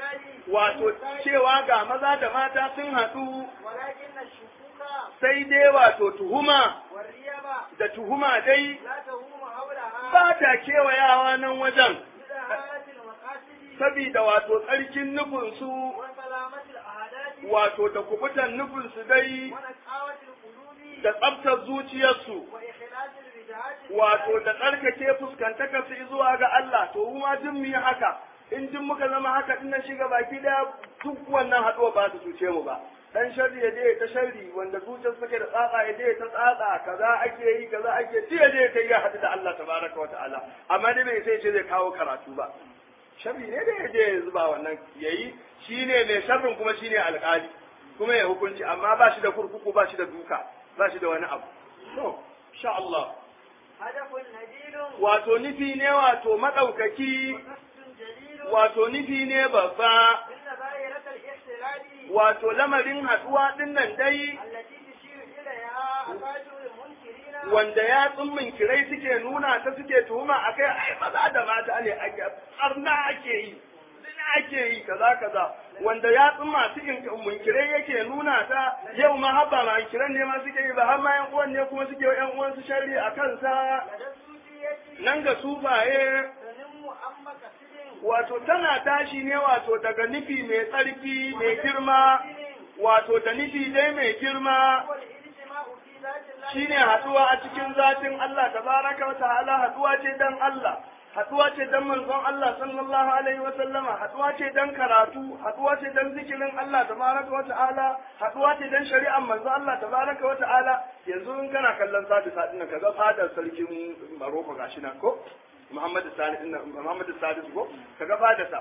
wato cewa ga maza da mata sun haɗu ولكن الشكوك sai dai wato tuhuma والريب da tuhuma dai لا تهوم حولها ba ta kewayawa nan wajen بدهالة المقاصد sabida wato tsarkin nufinsu وسلامة الأعداد wato da kubutan nufinsu dai ونقاوة القلوب da tsabtar zuciyarsu وإخلاص الوجهات wato da tsarkake fuskantaka su zuwa ga Allah to mu ma duk mu yi haka in duk muka zama haka din nan shiga baki daya duk wannan haɗuwa ba su cuce mu ba dan sharri ya je ta sharri wanda zuciyar suke da tsatsa ya je ta tsatsa kaza ake yi kaza ake ci ya je ta yi haɗu da Allah tabaraka wa ta'ala amma dai bai sai ce zai kawo karatu ba sharri ne da ya je ya zuba wannan yayi shine mai sharrin kuma shine alƙali kuma ya hukunci amma ba shi da kurkuku ba shi da duka ba shi da wani abu to insha Allah هدف نبيل wato nufi ne wato maɗaukaki وقصد جليل wato nufi ne babba إن دائرة الاحتلال wato lamarin haɗuwa ɗin nan dai التي تشير إليها أفاجر المنكرين wanda ya tsummin kirai suke nuna ta suke tuhuma a kai ai maza da mata ne ake tsarna ake yi zina ake yi kaza kaza wanda ya tsumma cikin munkirai yake nuna ta yau ma habba ma kiran ne ma suke yi ba har ma yan uwan ne kuma suke yan uwan su sharri a kansa لدى السوفية nan ga sufaye تنم أم قصد wato tana tashi ne wato daga nufi mai tsarki mai girma wato da nufi dai mai girma هو الاجتماع في ذات الله shine haduwa a cikin zatin Allah tabaraka wa ta'ala haduwa ce dan Allah haduwa ce dan manzon Allah sallallahu alaihi wa sallama haduwa ce dan karatu haduwa ce dan zikirin Allah tabaraka wa ta'ala haduwa ce dan shari'ar manzon Allah tabaraka wa ta'ala yanzu in kana kallon sadi sadin nan kaga fadar sarkin Maroko gashi nan ko Muhammad Sani din nan Muhammad Sadi ko kaga fadarsa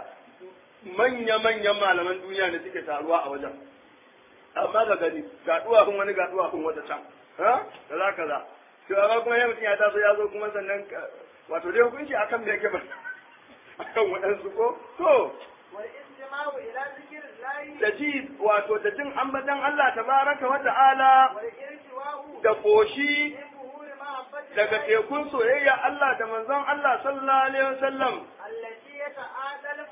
manya manyan malaman duniya ne suke taruwa a wajen amma ga gani ga duwafin wani ga duwafin wata can ha kaza kaza to amma kuma ya mutum ya taso ya zo kuma sannan ka- wato dai hukunci akan me yake ba akan waɗansu ko to والاستماع إلى ذكر الله da ji wato da jin ambatan Allah tabaraka wa ta'ala والارتواء da koshi من بهور محبة daga الله tekun soyayya Allah da manzon Allah sallallahu alaihi wasallam التي يتعادل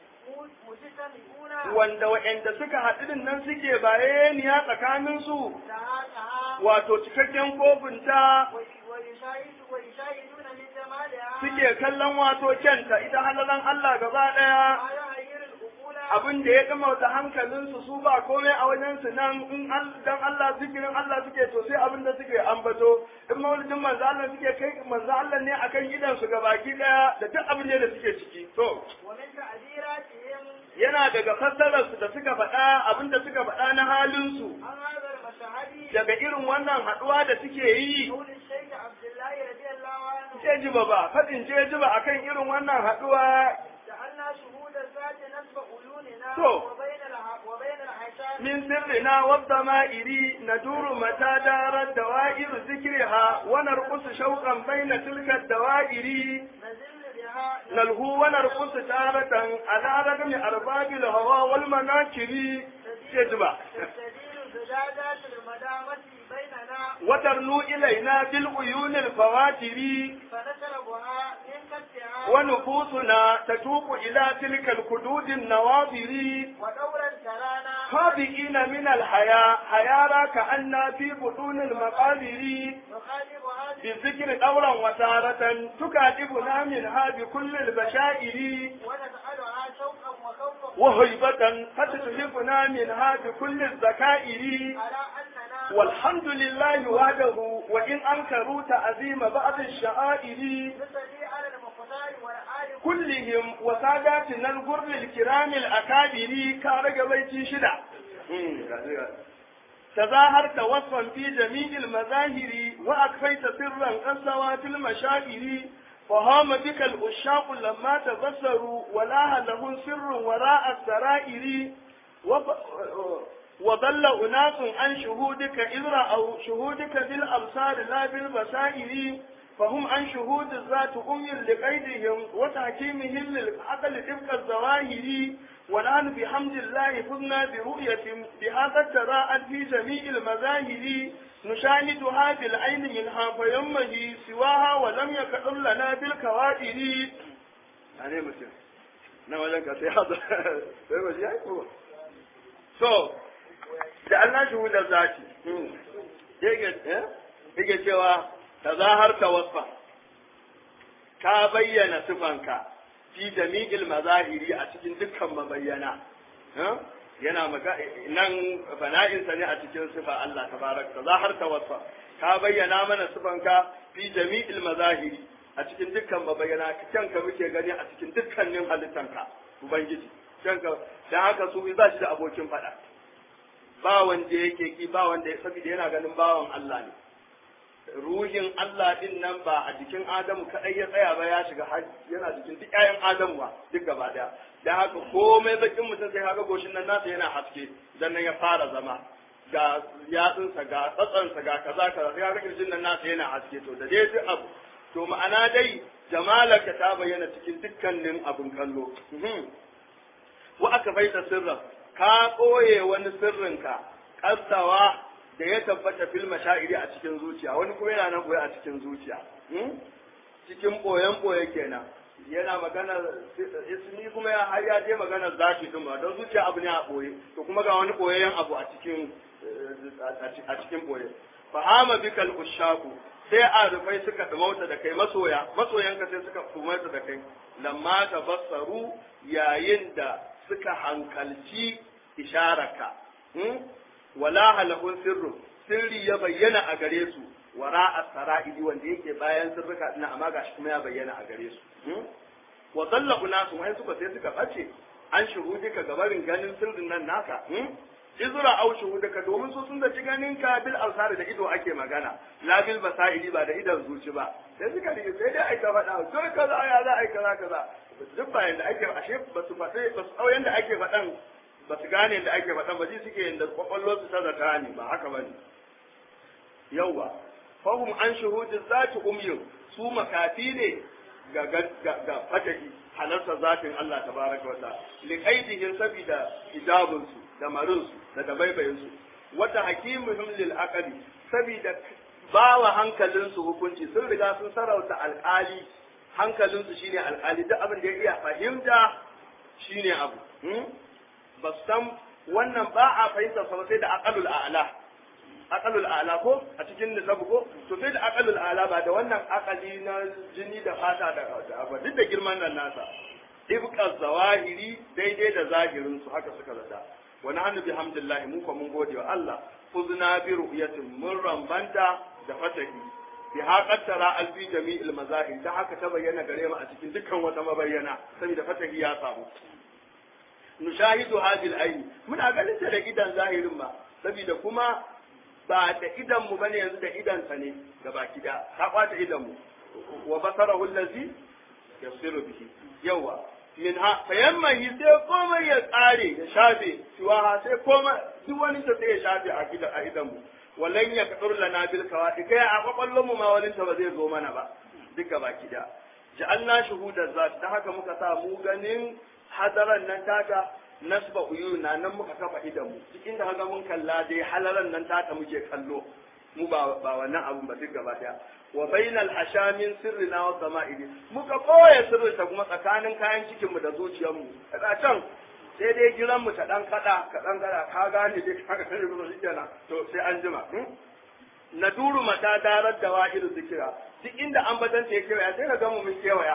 مجتمعون wanda waɗanda suka haɗu din nan suke bayaniya tsakaninsu لها wato cikakken kofinta ويشاهد ويشاهدون من جمالها suke kallon wato kyanta ita halalan Allah gaba ɗaya ما يغير العقول abin da ya gama da hankalinsu su ba komai a wajensu nan in al- dan Allah zikirin Allah suke to sai abin da suke ambato in maulidin manzo Allah suke kai manzo Allah ne akan gidan su baki daya da duk abin da suke ciki to ومن تعبيراتهم yana daga fassarar su da suka faɗa abin da suka faɗa na halin su عن هذا المشهد daga irin wannan haɗuwa da suke yi قول الشيخ عبد الله رضي الله عنه jejiba ba faɗin jejiba akan irin wannan haɗuwa جعلنا شهود الذات نسب عيوننا تو. وبين الح- وبين الحشام من سرنا والضمائر ندور متى دارت دوائر ذكرها ونرقص شوقا بين تلك الدوائر نزل بها نلهو ونرقص تارة على رغم أرباب الهوى والمناكر يجمع تستدير زجاجات المدامة بيننا وترنو إلينا بالعيون الفواتر فنشربها من كفها ونفوسنا تتوق إلى تلك الكدود النواظر ودورا ترانا خابئين من الحياة حيارى كأن في بطون المقابر نخالفها بالذكر دورا وتارة تكاتبنا منها بكل البشائر ونسألها شوقا وخوفا وهيبة فتتهفنا منها بكل الذكائر على أننا والحمد لله وحده وإن أنكروا تعظيم بعض الشعائر نصلي على المختار والآل كلهم وساداتنا الغر الكرام الأكابر كارج بيتي شدة تظاهرت وصفا في جميع المظاهر وأكفيت سرا قسوات المشاعر فهام بك الأشاق لما تبصروا ولاها له سر وراء السرائر وب... وضل أناس عن شهودك إذ رأوا شهودك بالأبصار لا بالبصائر فهم عن شهود الذات أم لقيدهم وتحكيمهم للعقل تبقى الظواهر ونحن بحمد الله فزنا برؤية بهذا التراءت في جميع المظاهر نشاهدها بالعين منها فيمه سواها ولم يكن لنا بالكوادر يعني مثل na wajen ka sai haza sai ba shi ya yi ko so da Allah shi hudar zati yake cewa ta zahar ta wasfa ka bayyana sifanka fi jami'il mazahiri a cikin dukkan mabayyana yana maka nan fana'insa ne a cikin sifa Allah tabaraka ta zahar ta wasfa ka bayyana mana sifanka fi jami'il mazahiri a cikin dukkan mabayyana kanka muke gani a cikin dukkanin halittanka ubangiji kanka dan haka su ba shi da abokin fada ba wanda yake ki ba wanda saboda yana ganin bawan Allah ne ruhin Allah din nan ba a jikin Adamu kadai ya tsaya ba ya shiga yana jikin duk ƴaƴan Adamu ba duk gaba daya dan haka komai bakin mutum sai kaga goshin nan nasa yana haske dan nan ya fara zama ga yatsunsa ga tsatsansa ga kaza kaza sai kaga kirjin nan nasa yana haske to da dai duk abu to ma'ana dai jamalaka ta bayyana cikin dukkanin abin kallo wa aka baita sirra ka ɓoye wani sirrinka ƙasawa da ya tabbata fil mashairi a cikin zuciya wani kuma yana nan ɓoye a cikin zuciya cikin ɓoyen ɓoye kenan yana magana ismi kuma ya har ya je magana zaki din ba don zuciya abu ne a ɓoye to kuma ga wani ɓoyayyen abu a cikin a cikin ɓoye fahama bikal ushaku sai a rufai suka dumauta da kai masoya masoyanka sai suka dumauta da kai lamma tabassaru yayin da suka hankalci isharaka wala halahun sirru sirri ya bayyana a gare su wara a sara'idi wanda yake bayan sirrika ina amma gashi kuma ya bayyana a gare su wa zalla nasu wai suka sai suka bace an shuhudika gabarin ganin sirrin nan naka izra au shuhudaka domin su sun zaci ganin ka bil alsari da ido ake magana la bil basaili ba da idan zuci ba sai suka rike sai dai aika faɗa to kaza ya za a yi kaza kaza duk bayan da ake ashe ba su faɗe ba su tsauyen da ake faɗan ba su gane da ake faɗan ba ji suke yadda kwakwallo su ta zata ne ba haka ba ne yauwa fahim an shuhudin zati umyin su makafi ne ga ga fatahi halarta zatin Allah tabaraka wa ta'ala liqaidihin sabida hijabinsu da marinsu da dabaibayinsu wata hakimuhum lil aqli sabida bawa hankalinsu hukunci sun riga sun sarauta alƙali hankalinsu shine alƙali duk abin da ya iya fahimta shine abu ba san wannan ba a fahimta sa sai da aqalul a'la aqalul a'la ko a cikin nisabu ko to sai da aqalul a'la ba da wannan aqali na jini da fata da ba duk da girman nan nasa ibqa zawahiri daidai da zahirin su haka suka zata wa nahnu bihamdillah mu ko mun gode wa Allah fuzna bi ru'yatin mun rambanta da fatahi bi haƙar tara alfi jami'il mazahir ta haka ta bayyana gare mu a cikin dukkan wata mabayyana saboda fatahi ya samu nushahidu hadil aini muna ganin ta da idan zahirin ma saboda kuma ba da idan mu bane yanzu da idan sa ne gabaki da ta kwata idan mu wa basarahu allazi yasiru bihi yawa min ha fayammahi sai komai ya tsare ya shafe siwaha sai komai duk wani ta sai ya shafe a gidan a idan mu wallan ya kadur lana bil kawadi kai a kwakwallon mu ma wani ta ba zai zo mana ba duka baki da ja'alna shuhudan zat ta haka muka sa mu ganin hadaran nan taka nasba uyuna nan muka kafa idan mu duk inda kaga mun kalla dai halaran nan taka muke kallo mu ba ba wannan abun ba duk gaba daya wa bainal hashamin sirrina wa sama'ili muka koya sirrin ta kuma tsakanin kayan cikin mu da zuciyar mu kaga can sai dai giran mu ta dan kada ka dan kada ka gane dai ka gane ba shi kenan to sai an jima na duru mata darar da wahidu zikira duk inda an batanta ya kewaya sai ka ga mu mun kewaya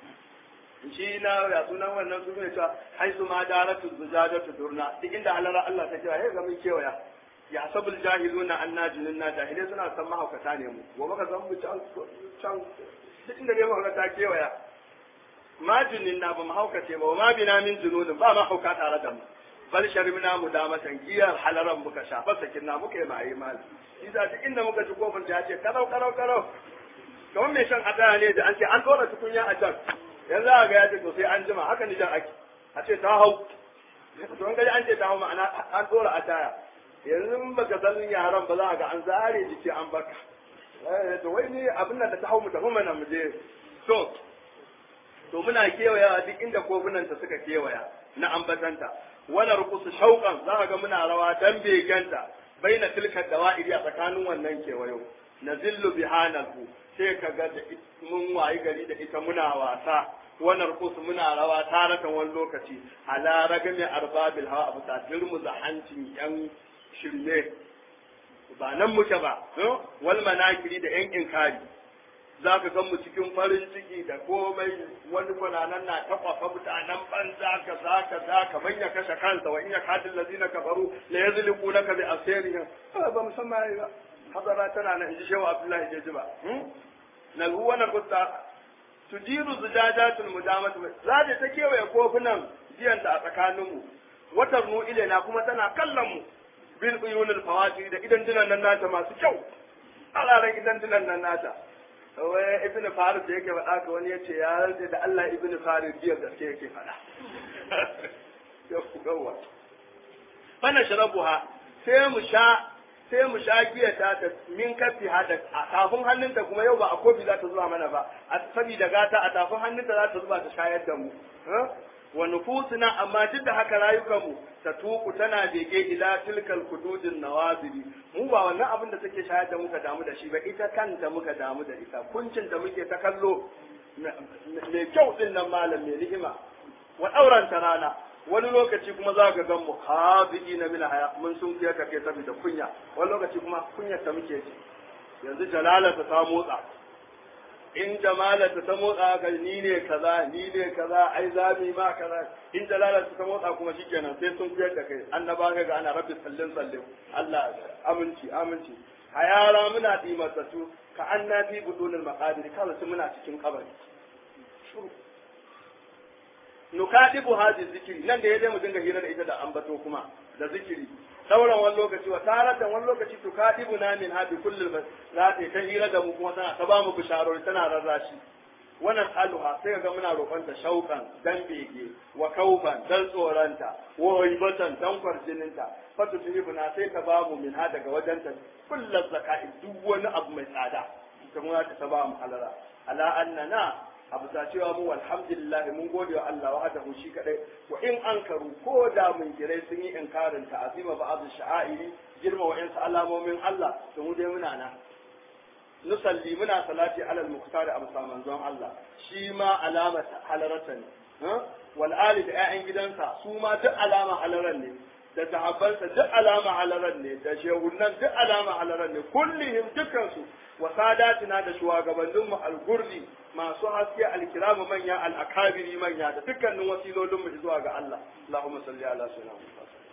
shi na ya sunan wannan su ne cewa haisu ma daratu zujadatu durna duk inda halara Allah ta kewaya sai ga mun kewaya ya sabul jahiluna anna jununna jahilai suna san mahaukata ne mu gobe ka san mu can can duk inda ne mahaukata kewaya ma juninna ba mahaukace ba ma bina min jununin ba mahauka tare da mu bal sharmina mu da matan giyar halaran muka shafa sakinna muka yi mai mal isa duk inda muka ji kofin ta ce karau karau karau kamar mai shan adaya ne da an ce an dora tukunya a can yanzu a ga ya ce to sai an jima haka ni jan ake a ce ta hau to an gaji an ce ta hau ma'ana an dora adaya yanzu in baka san yaran ba za a ga an zare jiki an baka to wai ni abin nan da ta hau mu tafi mana mu je to to muna kewaya duk inda kofunanta suka kewaya na ambatanta wala rukusu shauƙan za ga muna rawa dan beganta baina tilka dawa'iri a tsakanin wannan kewayo nazillu bihanahu sai ka ga da mun wayi gari da ita muna wasa wannan kusu muna rawa taratan wani lokaci ala ragami arbabil hawa abu ta dirmu da hancin yan shirme ba nan muke ba wal manakiri da yan inkari za ka gan mu cikin farin ciki da komai wani kwananan na takwafa mutanen banza ka za ka za ka manya kashe kansa wa in ya kadin lazina kafaru la yazliqu laka bi asirihim ba musamman ba hadara tana nan inji shehu abdullahi jeji ba nalhu wa nakusta tujiru zujajatul mudamat za ta ta kewaye kofunan jiyanta a tsakaninmu watar nu ilaina kuma tana kallon mu bil uyunul fawati da idan dinan nan nata masu kyau alaran idan dinan nan nata wai ibn farid da yake faɗa ka wani yace ya rantsa da Allah ibn farid biyar gaske yake faɗa yawwa fana sharabuha sai mu sha sai mu sha giya ta ta min kafi hada a tafin hannunta kuma yau ba a kofi za ta zuba mana ba a saboda gata a tafin hannunta za ta zuba ta shayar da mu wa nufusuna amma duk da haka rayukanmu ta tuku tana bege ila tilkal kududin nawaziri mu ba wannan abin da take shayar da muka damu da shi ba ita kanta muka damu da ita kuncin da muke ta kallo mai kyau din nan malam mai ni'ima wa dauranta rana wani lokaci kuma za ka gan mu habi'i na mina haya mun sun fiye ka kai saboda kunya wani lokaci kuma kunyar ta muke ji yanzu jalalarsa ta motsa in jamalarsa ta motsa ka ni ne kaza ni ne kaza ai zami ma kaza in jalalarsa ta motsa kuma shikenan sai sun fiye da kai annaba ka ga ana rabbi sallin sallin Allah aminci aminci a yara muna dimatsatu ka anna fi budunul maqadir kawai su muna cikin kabari nukadibu hadi zikiri nan da ya mu dinga hira da ita da ambato kuma da zikiri sauran wani lokaci wa taratan wani lokaci tukadibu na min hadi kullum za ta ta hira da mu kuma tana ta ba mu bisharori tana rarrashi wannan aluha sai ga muna roƙonta shauƙan dan bege wa kaufan dan tsoranta wa haibatan dan kwarjininta fatu tuhibuna sai ta ba mu min ha daga wajenta kullum zaka'i duk wani abu mai tsada ita mu ta ba mu halala ala annana abu ta cewa mu alhamdulillah mun gode wa Allah wahdahu shi kadai wa in ankaru ko da mun kirai sun yi inkarin ta azima ba'd sha'airi girma wa yansu alamomin Allah to mu dai muna na nusalli muna salati alal muqtar abu manzon Allah shi ma alama halarata ne wal ali da ƴaƴan gidansa su ma duk alama halaran ne da sahabbansa duk alama halaran ne da shehunan duk alama halaran ne kullihim dukkansu wa sadatina da shugabanninmu al-gurdi masu haske al-kiramu manya al-akabiri manya da dukkanin wasilolinmu zuwa ga Allah Allahumma salli ala sayyidina Muhammad